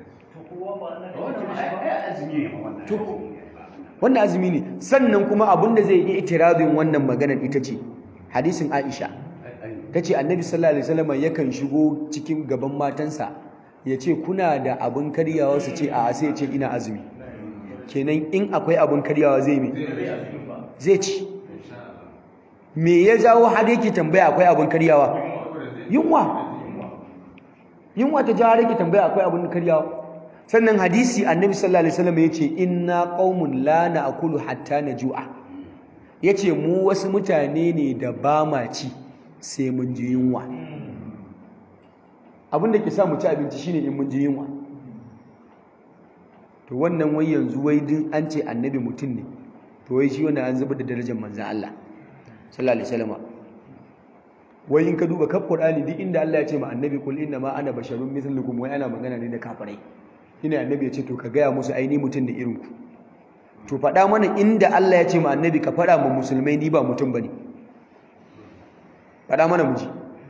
wannan azumi ne sannan kuma abinda zai yi itirazin wannan maganar ita ce hadisin Aisha tace annabi sallallahu alaihi wasallam yakan shigo cikin gaban matansa ya ce kuna da abin karyawa su ce a sai ce ina azumi kenan in akwai abin karyawa zai me zai ci me ya jawo har yake tambaya akwai abin karyawa yunwa yunwa ta jawo har yake tambaya akwai abin karyawa sannan hadisi annabi sallallahu alaihi wasallam yace inna qaumun la na'kulu hatta najua yace mu wasu mutane ne da ba ma ci sai mun ji yunwa abin da ke sa mu ci abinci shine in mun ji yunwa to wannan wai yanzu wai din an ce annabi mutum ne to wai shi wannan an zubar da darajar manzon Allah sallallahu alaihi wasallam wai in ka duba kaf Qur'ani duk inda Allah ya ce ma annabi kul inna ma ana basharun mithlukum wai ana magana ne da kafirai ina annabi ya ce to ka gaya musu ai ni mutum da irin ku to faɗa mana inda Allah ya ce ma annabi ka faɗa ma musulmai ni ba mutum bane faɗa mana muji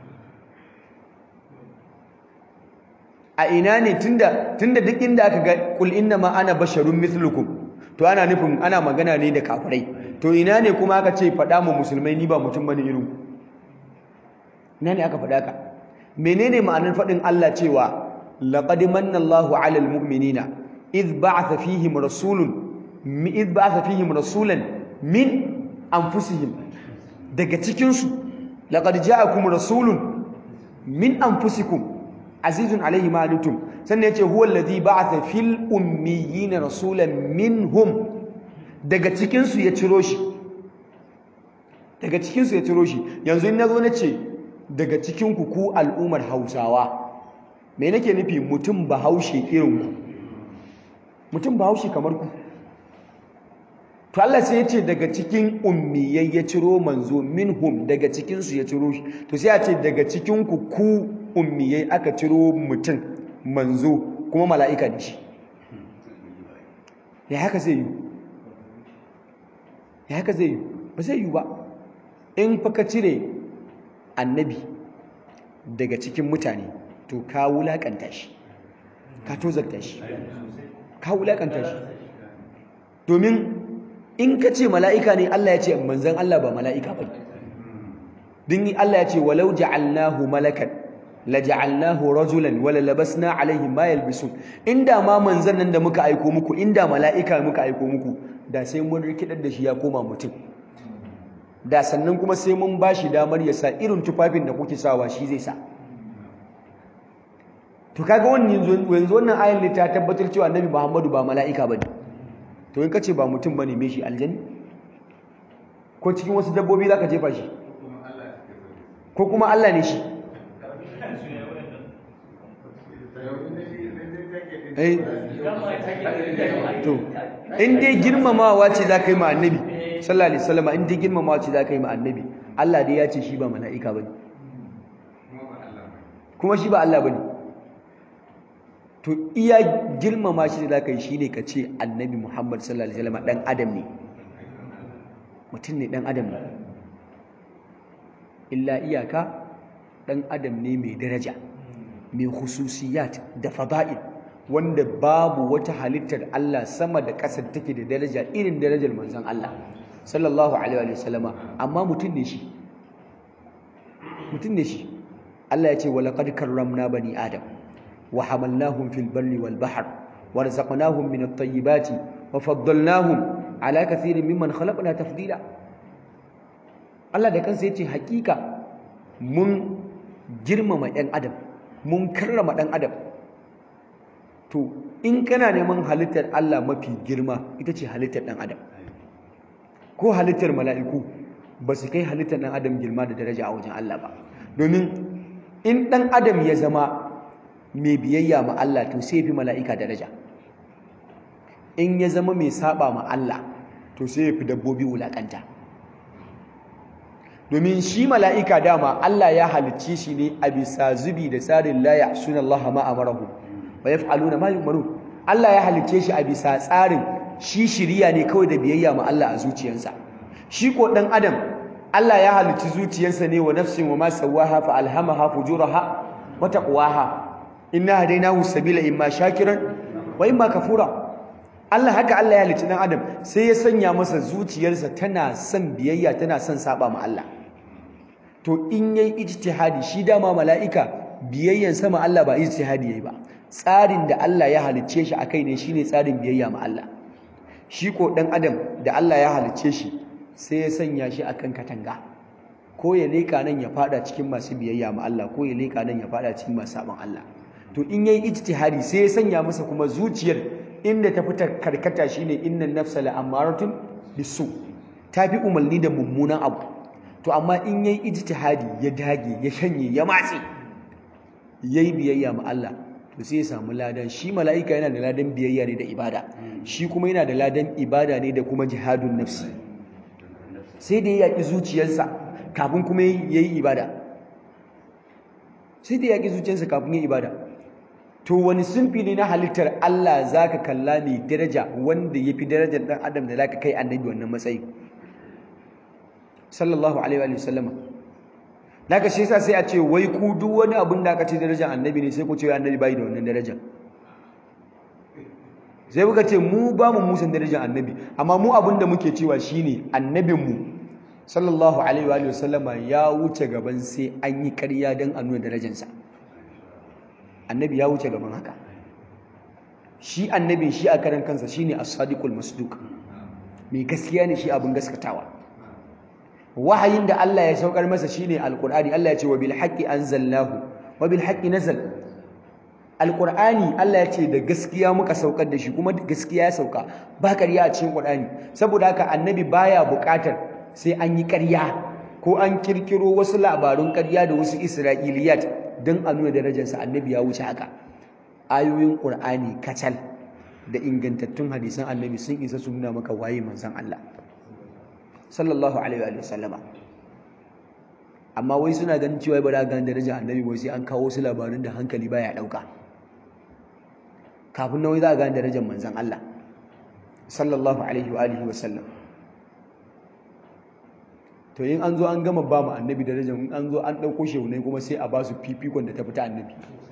a ina ne tunda tunda duk inda aka ga kul inna ma ana basharun mithlukum to ana nufin ana magana ne da kafirai to ina ne kuma aka ce faɗa ma musulmai ni ba mutum bane irin ku ina ne aka faɗa ka menene ma'anar faɗin Allah cewa laqad manna Allahu 'alal mu'minina idh ba'atha fihim rasulun idh ba'atha fihim rasulan min anfusihim daga cikin su laqad ja'akum rasulun min anfusikum azizun alayhi ma antum sannan yace huwa alladhi ba'atha fil ummiyina rasulan minhum daga cikin su ya ciro shi daga cikin su ya ciro shi yanzu in nazo nace daga cikin ku ku al'ummar Hausawa me nake nufi mutum bahaushe irin ku mutum bahaushe kamar ku to Allah sai ya ce daga cikin ummiyai ya ciro manzo minhum daga cikin su ya ciro shi to sai ya ce daga cikin ku ku ummiyai aka ciro mutum manzo kuma mala'ika ne shi ya haka zai yi ya haka zai yi ba zai yi ba in fa ka cire annabi daga cikin mutane to ka wulakanta shi ka tozarta shi ka wulakanta shi domin in ka ce mala'ika ne Allah ya ce manzan Allah ba mala'ika ba din Allah ya ce walau ja'alnahu malakan la ja'alnahu rajulan wala labasna alaihim ma yalbisun inda ma manzan nan da muka aiko muku inda mala'ika muka aiko muku da sai mun rikidar da shi ya koma mutum da sannan kuma sai mun bashi damar ya sa irin tufafin da kuke sawa shi zai sa to kaga wannan yanzu yanzu wannan ayin ne ta tabbatar cewa annabi Muhammadu ba mala'ika bane to in kace ba mutum bane me shi aljani ko cikin wasu dabbobi zaka jefa shi ko kuma Allah ne shi eh to in dai girmamawa ce zaka yi ma annabi sallallahu alaihi wasallam in dai girmamawa ce zaka yi ma annabi Allah dai ya ce shi ba mala'ika bane kuma shi ba Allah bane to iya girmama shi da zaka yi shine ka ce annabi Muhammad sallallahu alaihi wasallam dan adam ne mutum ne dan adam ne illa iyaka dan adam ne mai daraja mai khususiyat da fada'il wanda babu wata halittar Allah sama da ƙasa take da daraja irin darajar manzon Allah sallallahu alaihi wasallama amma mutum ne shi mutum ne shi Allah ya ce wa laqad karramna bani adam وحملناهم في البر والبحر ورزقناهم من الطيبات وفضلناهم على كثير ممن خلقنا تفضيلا Allah da kansa yace hakika mun girmama ɗan adam mun karrama ɗan adam to in kana neman halittar Allah mafi girma ita ce halittar ɗan adam ko halittar mala'iku ba su kai halittar ɗan adam girma da daraja a wajen Allah ba domin in ɗan adam ya zama mai biyayya ma Allah to sai fi mala'ika daraja in ya zama mai saba ma Allah to sai ya fi dabbobi wulakanta domin shi mala'ika dama Allah ya halicce shi ne a bisa zubi da tsarin la ya'suna Allah ma amarahu wa yaf'aluna ma yu'maru Allah ya halicce shi a bisa tsarin shi shiriya ne kawai da biyayya ma Allah a zuciyarsa shi ko dan adam Allah ya halicci zuciyarsa ne wa nafsin wa ma sawaha fa alhamaha fujuraha wa taqwaha inna hadainahu sabila imma shakiran wa imma kafura Allah haka Allah ya halicci dan adam sai ya sanya masa zuciyarsa tana son biyayya tana son saba ma Allah to in yayi ijtihadi shi dama mala'ika biyayyan sama Allah ba ijtihadi yayi ba tsarin da Allah ya halicce shi akai ne shine tsarin biyayya ma Allah shi ko dan adam da Allah ya halicce shi sai ya sanya shi akan katanga ko ya leka nan ya fada cikin masu biyayya ma Allah ko ya leka nan ya fada cikin masu saban Allah to in yayi ijtihadi sai ya sanya masa kuma zuciyar inda ta fita karkata shine innan nafsa la'amaratun bisu tafi umarni da mummunan abu to amma in yayi ijtihadi ya dage ya shanye ya matse yayi biyayya ma Allah to sai ya samu ladan shi mala'ika yana da ladan biyayya ne da ibada shi kuma yana da ladan ibada ne da kuma jihadun nafsi sai da ya yaki zuciyarsa kafin kuma yayi ibada sai da ya yaki zuciyarsa kafin yayi ibada to wani sunfi ne na halittar Allah zaka kalla mai daraja wanda yafi darajar dan adam da zaka kai annabi wannan matsayi sallallahu alaihi wa sallama daga shi yasa sai a ce wai ku duk wani abin da aka ce darajar annabi ne sai ku ce annabi bai da wannan darajar sai kuka ce mu ba mu musan darajar annabi amma mu abin da muke cewa shine annabinmu sallallahu alaihi wa sallama ya wuce gaban sai an yi ƙarya don a nuna darajarsa annabi ya wuce gaban haka shi annabin shi a karan kansa shine as-sadiqul masduq mai gaskiya ne shi abin gaskatawa wahayin da Allah ya saukar masa shine alqur'ani Allah ya ce wa bil haqqi anzalnahu wa bil haqqi nazal alqur'ani Allah ya ce da gaskiya muka saukar da shi kuma da gaskiya ya sauka ba ƙarya a cikin qur'ani saboda haka annabi baya buƙatar sai an yi ƙarya ko an kirkiro wasu labarun ƙarya da wasu isra'iliyat don a nuna darajarsa annabi ya wuce haka ayoyin qur'ani kacal da ingantattun hadisan annabi sun isa su nuna maka waye manzon Allah sallallahu alaihi wa sallama amma wai suna ganin cewa ba da gane darajar annabi wai sai an kawo su labarin da hankali baya dauka kafin nan wai za a gane darajar manzon Allah sallallahu alaihi wa alihi wa sallam to in an zo an gama ba mu annabi darajar in an zo an dauko shehunai kuma sai a ba su fifikon da ta fita annabi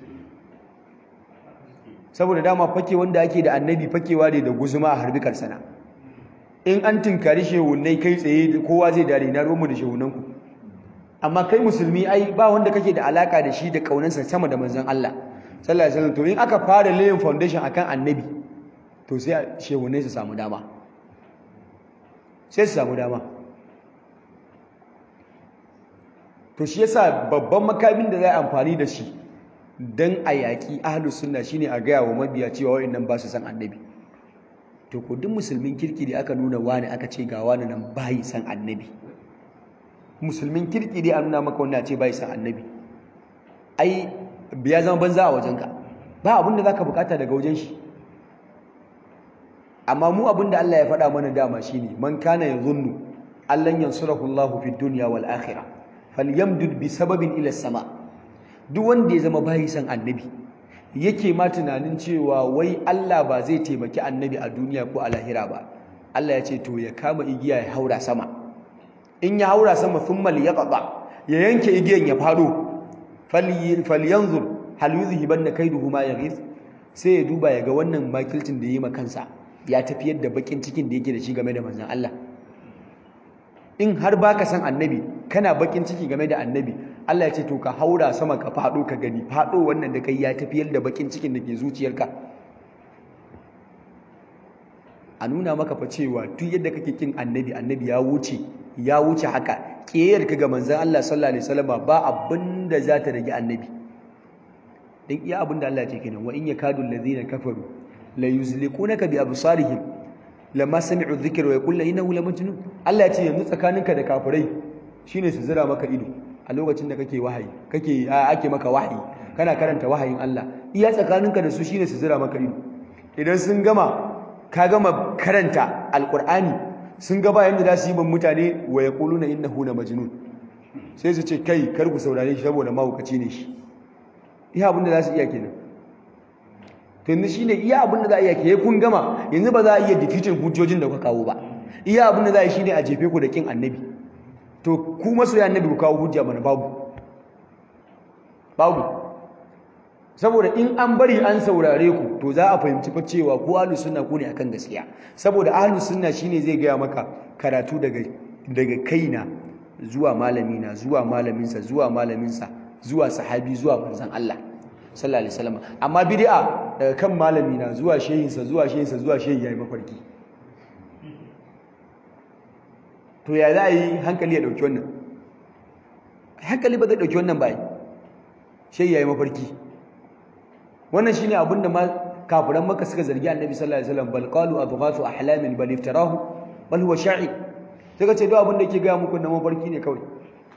saboda dama fake wanda ake da annabi fakewa ne da guzuma a harbi karsana in an tinkari shehunai kai tsaye kowa zai dare na romu da shehunanku amma kai musulmi ai ba wanda kake da alaka da shi da kaunansa sama da manzon Allah sallallahu alaihi wasallam to in aka fara laying foundation akan annabi to sai shehunai su samu dama sai su samu dama to shi yasa babban makamin da za a amfani da shi dan a yaƙi ahlus sunna shine a gaya wa mabiya cewa wayannan ba su san annabi to ko duk musulmin kirki da aka nuna wani aka ce ga wani nan bai san annabi musulmin kirki dai a nuna maka wanda ce bai san annabi ai biya zama banza a wajenka ba abin da zaka bukata daga wajen shi amma mu abin da Allah ya faɗa mana dama shine man kana yazunnu allan yansurahu Allah fi dunya wal akhirah falyamdud bi sababin ila sama duk wanda ya zama bai san annabi yake ma tunanin cewa wai Allah ba zai taimaki annabi a duniya ko a lahira ba Allah ya ce to ya kama igiya ya haura sama in ya haura sama thumma liyaqta ya yanke igiyan ya fado falyanzur hal yuzhibanna kaiduhu ma yaghith sai ya duba ya ga wannan makilcin da yi ma kansa ya tafiyar da bakin cikin da yake da shi game da manzon Allah in har baka san annabi kana bakin ciki game da annabi Allah ya ce to ka haura sama ka fado ka gani fado wannan da kai ya tafiyar da bakin cikin da ke zuciyarka a nuna maka fa cewa duk yadda kake kin annabi annabi ya wuce ya wuce haka kiyar ka ga manzon Allah sallallahu alaihi wasallam ba abinda za ta rage annabi dan iya abinda Allah ya ce kenan wa in yakadu allazina kafaru la yuzliqunaka bi absarihim lamma sami'u dhikra wa yaqulu innahu lamajnun Allah ya ce yanzu tsakaninka da kafirai shine su zira maka ido a lokacin da kake wahayi kake ake maka wahayi kana karanta wahayin Allah iya tsakaninka da su shine su zira maka ido idan sun gama ka gama karanta alqur'ani sun ga bayan da za su yi ban mutane wa yaquluna innahu la majnun sai su ce kai kar ku saurare shi saboda mahaukaci ne shi iya abin da za su iya kenan to yanzu shine iya abin da za a iya ke kun gama yanzu ba za a iya defeating hujjojin da kuka kawo ba iya abin da za a yi shine a jefe ku da kin annabi to ku masoya annabi ku kawo hujja mana babu babu saboda in an bari an saurare ku to za a fahimci fa cewa ku ahlus sunna ku ne akan gaskiya saboda ahlus sunna shine zai gaya maka karatu daga daga kaina zuwa malamina zuwa malaminsa zuwa malaminsa zuwa sahabi zuwa manzon Allah sallallahu alaihi wasallam amma bid'a daga kan malamina zuwa shehinsa zuwa shehinsa zuwa shehin yayi mafarki to ya za a yi hankali ya dauki wannan hankali ba zai dauki wannan ba shehi yayi mafarki wannan shine abin da ma kafiran maka suka zargi annabi sallallahu alaihi wasallam bal qalu adghathu ahlamin bal iftarahu bal huwa sha'i suka ce duk abin da yake ga muku na mafarki ne kawai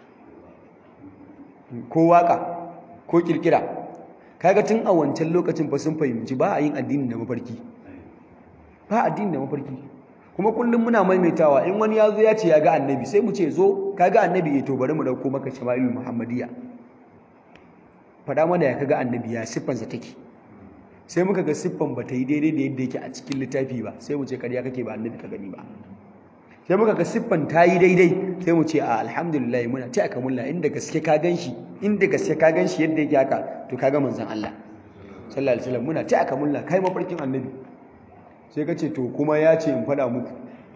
ko waka ko kirkira kaga tun a wancan lokacin fa sun fahimci ba a yin addini da mafarki ba addini da mafarki kuma kullum muna maimaitawa in wani ya zo ya ce ya ga annabi sai mu ce zo ka ga annabi to bari mu dauko maka shama'ilul muhammadiyya faɗa mana ya kaga annabi ya siffansa take sai muka ga siffan ba ta yi daidai da yadda yake a cikin littafi ba sai mu ce kariya kake ba annabi ka gani ba sai muka ga siffan ta yi daidai sai mu ce a alhamdulillah muna ta aka mulla inda gaske ka ganshi inda gaske ka ganshi yadda yake haka to ka ga manzon Allah sallallahu alaihi wasallam muna ta aka mulla kai mafarkin annabi sai ka ce to kuma ya ce in faɗa muku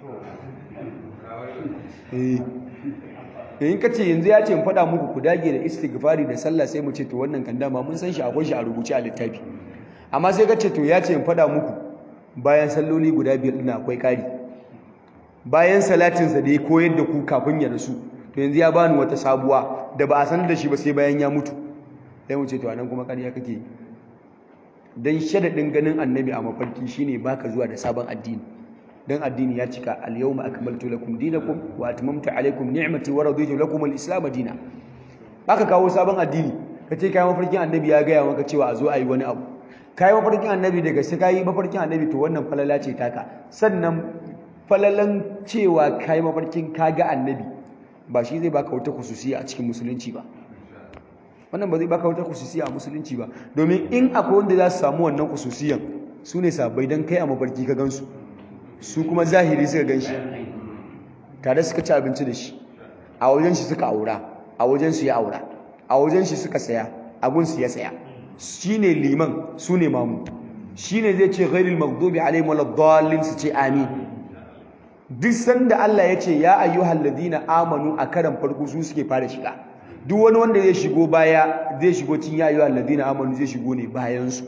eh in ka ce yanzu ya ce in faɗa muku ku dage da istighfari da sallah sai mu ce to wannan kan dama mun san shi akwai shi a rubuce a littafi amma sai ka ce to ya ce in faɗa muku bayan salloli guda biyar ɗin akwai ƙari bayan salatinsa da ya koyar da ku kafin ya rasu to yanzu ya bani wata sabuwa da ba a san da shi ba sai bayan ya mutu sai mu ce to anan kuma ƙarya kake yi dan shadadin ganin annabi a mafarki shine baka zuwa da sabon addini dan addini ya cika al-yawma akmaltu lakum dinakum wa atmamtu alaykum ni'mati wa raditu lakum al-islam dinan baka kawo sabon addini kace kai mafarkin annabi ya gaya maka cewa a zo ayi wani abu kai mafarkin annabi daga sai kai mafarkin annabi to wannan falala ce taka sannan falalan cewa kai mafarkin kaga annabi ba shi zai baka wata kususiya a cikin musulunci ba wannan ba zai baka wata kususiya a musulunci ba domin in akwai wanda za su samu wannan kususiyan su ne sabai don kai a mafarki ka gansu su kuma zahiri suka gan shi tare suka ci abinci da shi a wajen shi suka aura a wajen su ya aura a wajen shi suka saya abun su ya saya shi ne liman su ne mamu shi ne zai ce ghairil maghdubi alaihim waladdallin su ce amin duk sanda Allah ya ce ya ayyuhal ladina amanu a karan farko su suke fara shiga duk wani wanda zai shigo baya zai shigo cin ya ayyuhal ladina amanu zai shigo ne bayan su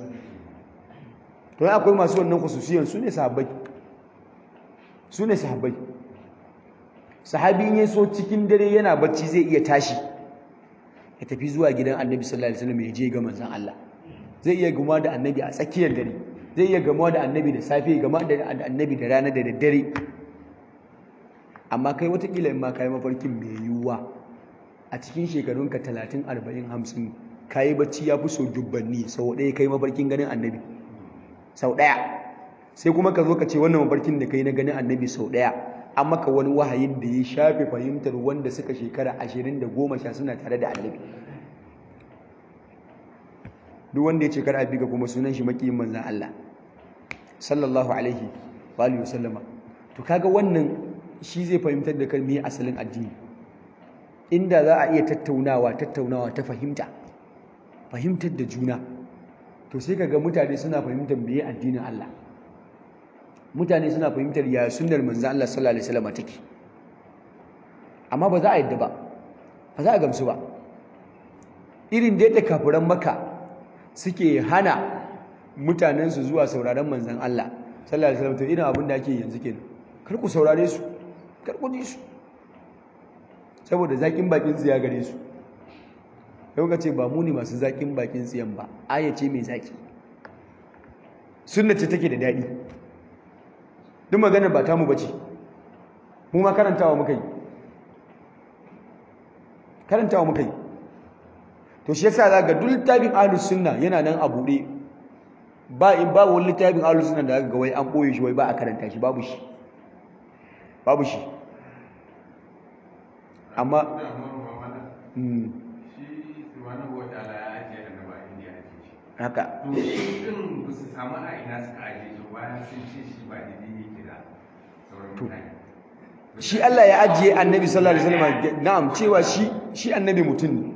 to akwai masu wannan khususiyan su ne sahabbai su ne sahabbai sahabi ne so cikin dare yana bacci zai iya tashi ya tafi zuwa gidan annabi sallallahu alaihi wasallam ya je ga manzon Allah zai iya gama da annabi a tsakiyar dare zai iya gama da annabi da safe gama da annabi da rana da daddare amma kai watakila in ma kai mafarkin mai yiwuwa a cikin shekarunka talatin arba'in hamsin ka yi bacci ya fi sau dubbanni sau ɗaya kai mafarkin ganin annabi sau ɗaya sai kuma ka zo ka ce wannan mafarkin da kai na ganin annabi sau ɗaya an maka wani wahayin da ya shafe fahimtar wanda suka shekara ashirin da goma sha suna tare da annabi duk wanda ya ce kar a biga kuma sunan shi makiyin manzan Allah sallallahu alaihi wa alihi wasallama to kaga wannan shi zai fahimtar da kalmi asalin addini inda za a iya tattaunawa tattaunawa ta fahimta fahimtar da juna to sai kaga mutane suna fahimtar meye addinin Allah mutane suna fahimtar ya sunnar manzo Allah sallallahu alaihi wasallam take amma ba za a yadda ba ba za a gamsu ba irin da yadda kafiran maka suke hana mutanen su zuwa sauraron manzon Allah sallallahu alaihi wasallam to irin abin da ake yanzu kenan kar ku saurare su kar ku ji su saboda zakin bakin tsiya gare su yau ka ce ba mu ne masu zakin bakin tsiyan ba aya ce mai zaki sunna ce take da daɗi duk maganar ba ta mu bace mu ma karantawa muka yi karantawa muka yi to shi yasa za ga duk littafin ahlus sunna yana nan a buɗe ba in ba wani littafin ahlus sunna da ga wai an boye shi wai ba a karanta shi babu shi babu shi amma haka shi Allah ya ajiye annabi sallallahu alaihi wasallam na'am cewa shi shi annabi mutum ne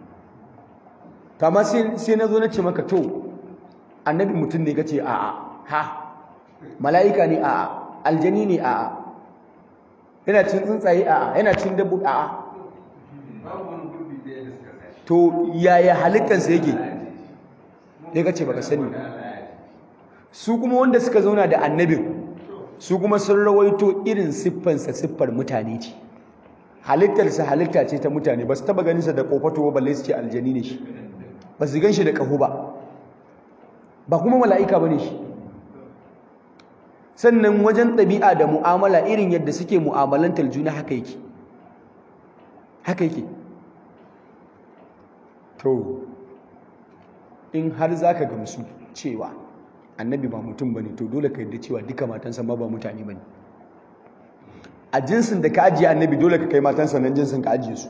kama sai sai nazo na ce maka to annabi mutum ne kace a'a ha mala'ika ne a'a aljani ne a'a yana cin tsuntsaye a'a yana cin dabbu a'a to yaya halittarsa yake ne kace baka sani su kuma wanda suka zauna da annabin su kuma sun rawaito irin siffansa siffar mutane ce halittarsa halitta ce ta mutane ba su taba ganinsa da kofato ba balle su ce aljani ne shi ba su gan shi da ƙaho ba ba kuma mala'ika ba ne shi sannan wajen ɗabi'a da mu'amala irin yadda suke mu'amalantar juna haka yake haka yake to in har za ka gamsu cewa annabi ba mutum ba ne to dole ka yadda cewa duka matansa ma ba mutane ba ne a jinsin da ka ajiye annabi dole ka kai matansa nan jinsin ka ajiye su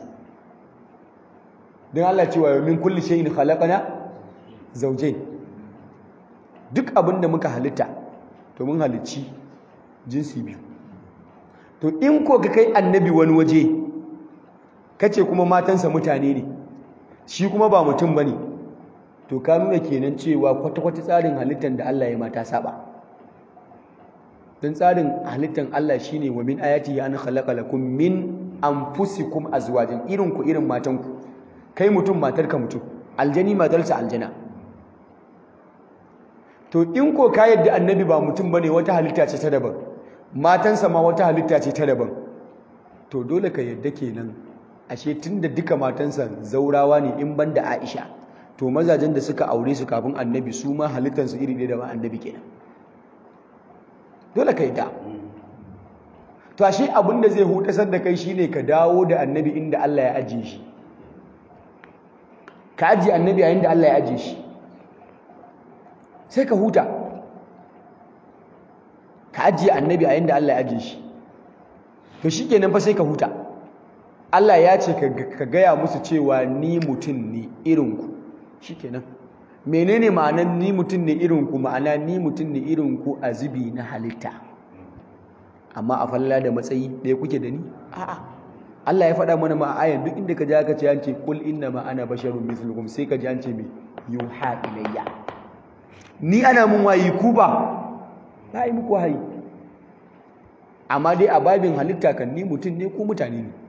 don Allah cewa min kulli shay'in khalaqana zawjayn duk abin da muka halitta to mun halicci jinsi biyu to in ko ka kai annabi wani waje kace kuma matansa mutane ne shi kuma ba mutum bane to ka nuna kenan cewa kwata-kwata tsarin halittar da Allah ya mata saba don tsarin halittar Allah shine wa min ayati ya an khalaqa lakum min anfusikum azwajan irin ku irin matan ku kai mutum matar ka mutum aljani matarsa aljana to in ko ka yadda annabi ba mutum bane wata halitta ce ta daban matansa ma wata halitta ce ta daban to dole ka yadda kenan ashe tunda duka matansa zaurawa ne in banda Aisha to mazajen da suka aure su kafin annabi su ma halittarsu iri ɗaya da ba annabi kenan dole ka yi ta to ashe abin da zai hutasar da kai shine ka dawo da annabi inda Allah ya ajiye shi ka ajiye annabi a inda Allah ya ajiye shi sai ka huta ka ajiye annabi a inda Allah ya ajiye shi to shikenan fa sai ka huta Allah ya ce ka gaya musu cewa ni mutum ne irinku shikenan menene ma'anan ni mutum ne irin ku ma'ana ni mutum ne irin ku a zubi na halitta amma a falla da matsayi ɗaya kuke da ni a'a Allah ya faɗa mana ma ayan duk inda ka ji aka ce an ce kul inna ma ana basharun mithlukum sai ka ji an ce me yuha ilayya ni ana mun wayi ku ba ba yi muku wahayi amma dai a babin halitta kan ni mutum ne ku mutane ne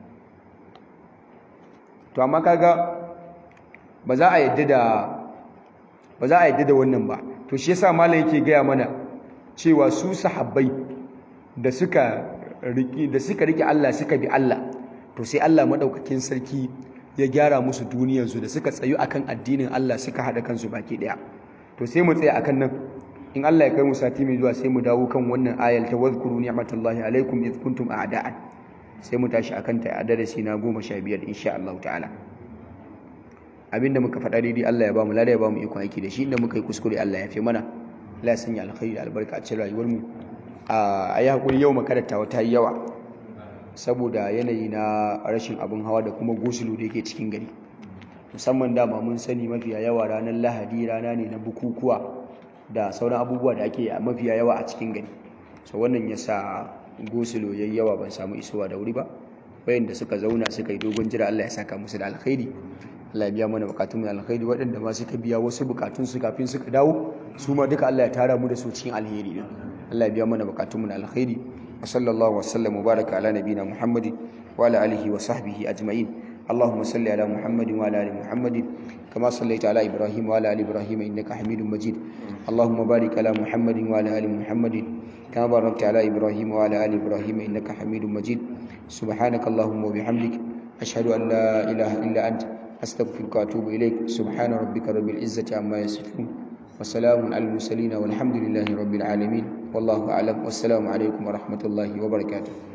to amma kaga ba za a yadda da ba za a yadda da wannan ba to shi yasa malam yake gaya mana cewa su sahabbai da suka riki da suka rike Allah suka bi Allah to sai Allah madaukakin sarki ya gyara musu duniyar su da suka tsayu akan addinin Allah suka hada kansu baki daya to sai mu tsaya akan nan in Allah ya kai mu sati mai zuwa sai mu dawo kan wannan ayal ta wadhkuru ni'matallahi alaikum id kuntum a'da'an sai mu tashi akan ta a darasi na 15 insha Allah ta'ala abinda muka faɗa daidai Allah ya bamu lada ya bamu iko aiki da shi inda muka yi kuskure Allah ya fi mana Allah ya sanya alkhairi da albarka a cikin rayuwar mu a yi hakuri yau makaranta ta yi yawa saboda yanayi na rashin abin hawa da kuma gosulu da yake cikin gari musamman dama mun sani mafiya yawa ranar lahadi rana ne na bukukuwa da sauran abubuwa da ake mafiya yawa a cikin gari so wannan ya sa gosulu yayi yawa ban samu isowa da wuri ba wayanda suka zauna suka yi dogon jira Allah ya saka musu da alkhairi Allah ya biya mana bukatun mu alkhairi waɗanda ma suka biya wasu bukatun su kafin suka dawo su ma duka Allah ya tara mu da su cikin alheri din Allah ya biya mana bukatun mu alkhairi wa sallallahu wa sallam baraka ala nabina Muhammad wa ala alihi wa sahbihi ajma'in اللهم صل على محمد وعلى ال محمد كما صليت على ابراهيم وعلى ال ابراهيم انك حميد مجيد اللهم بارك على محمد وعلى ال محمد كما باركت على ابراهيم وعلى ال ابراهيم انك حميد مجيد سبحانك اللهم وبحمدك اشهد ان لا اله الا انت أستغفرك وأتوب إليك سبحان ربك رب العزة عما يصفون وسلام على المرسلين والحمد لله رب العالمين والله أعلم والسلام عليكم ورحمة الله وبركاته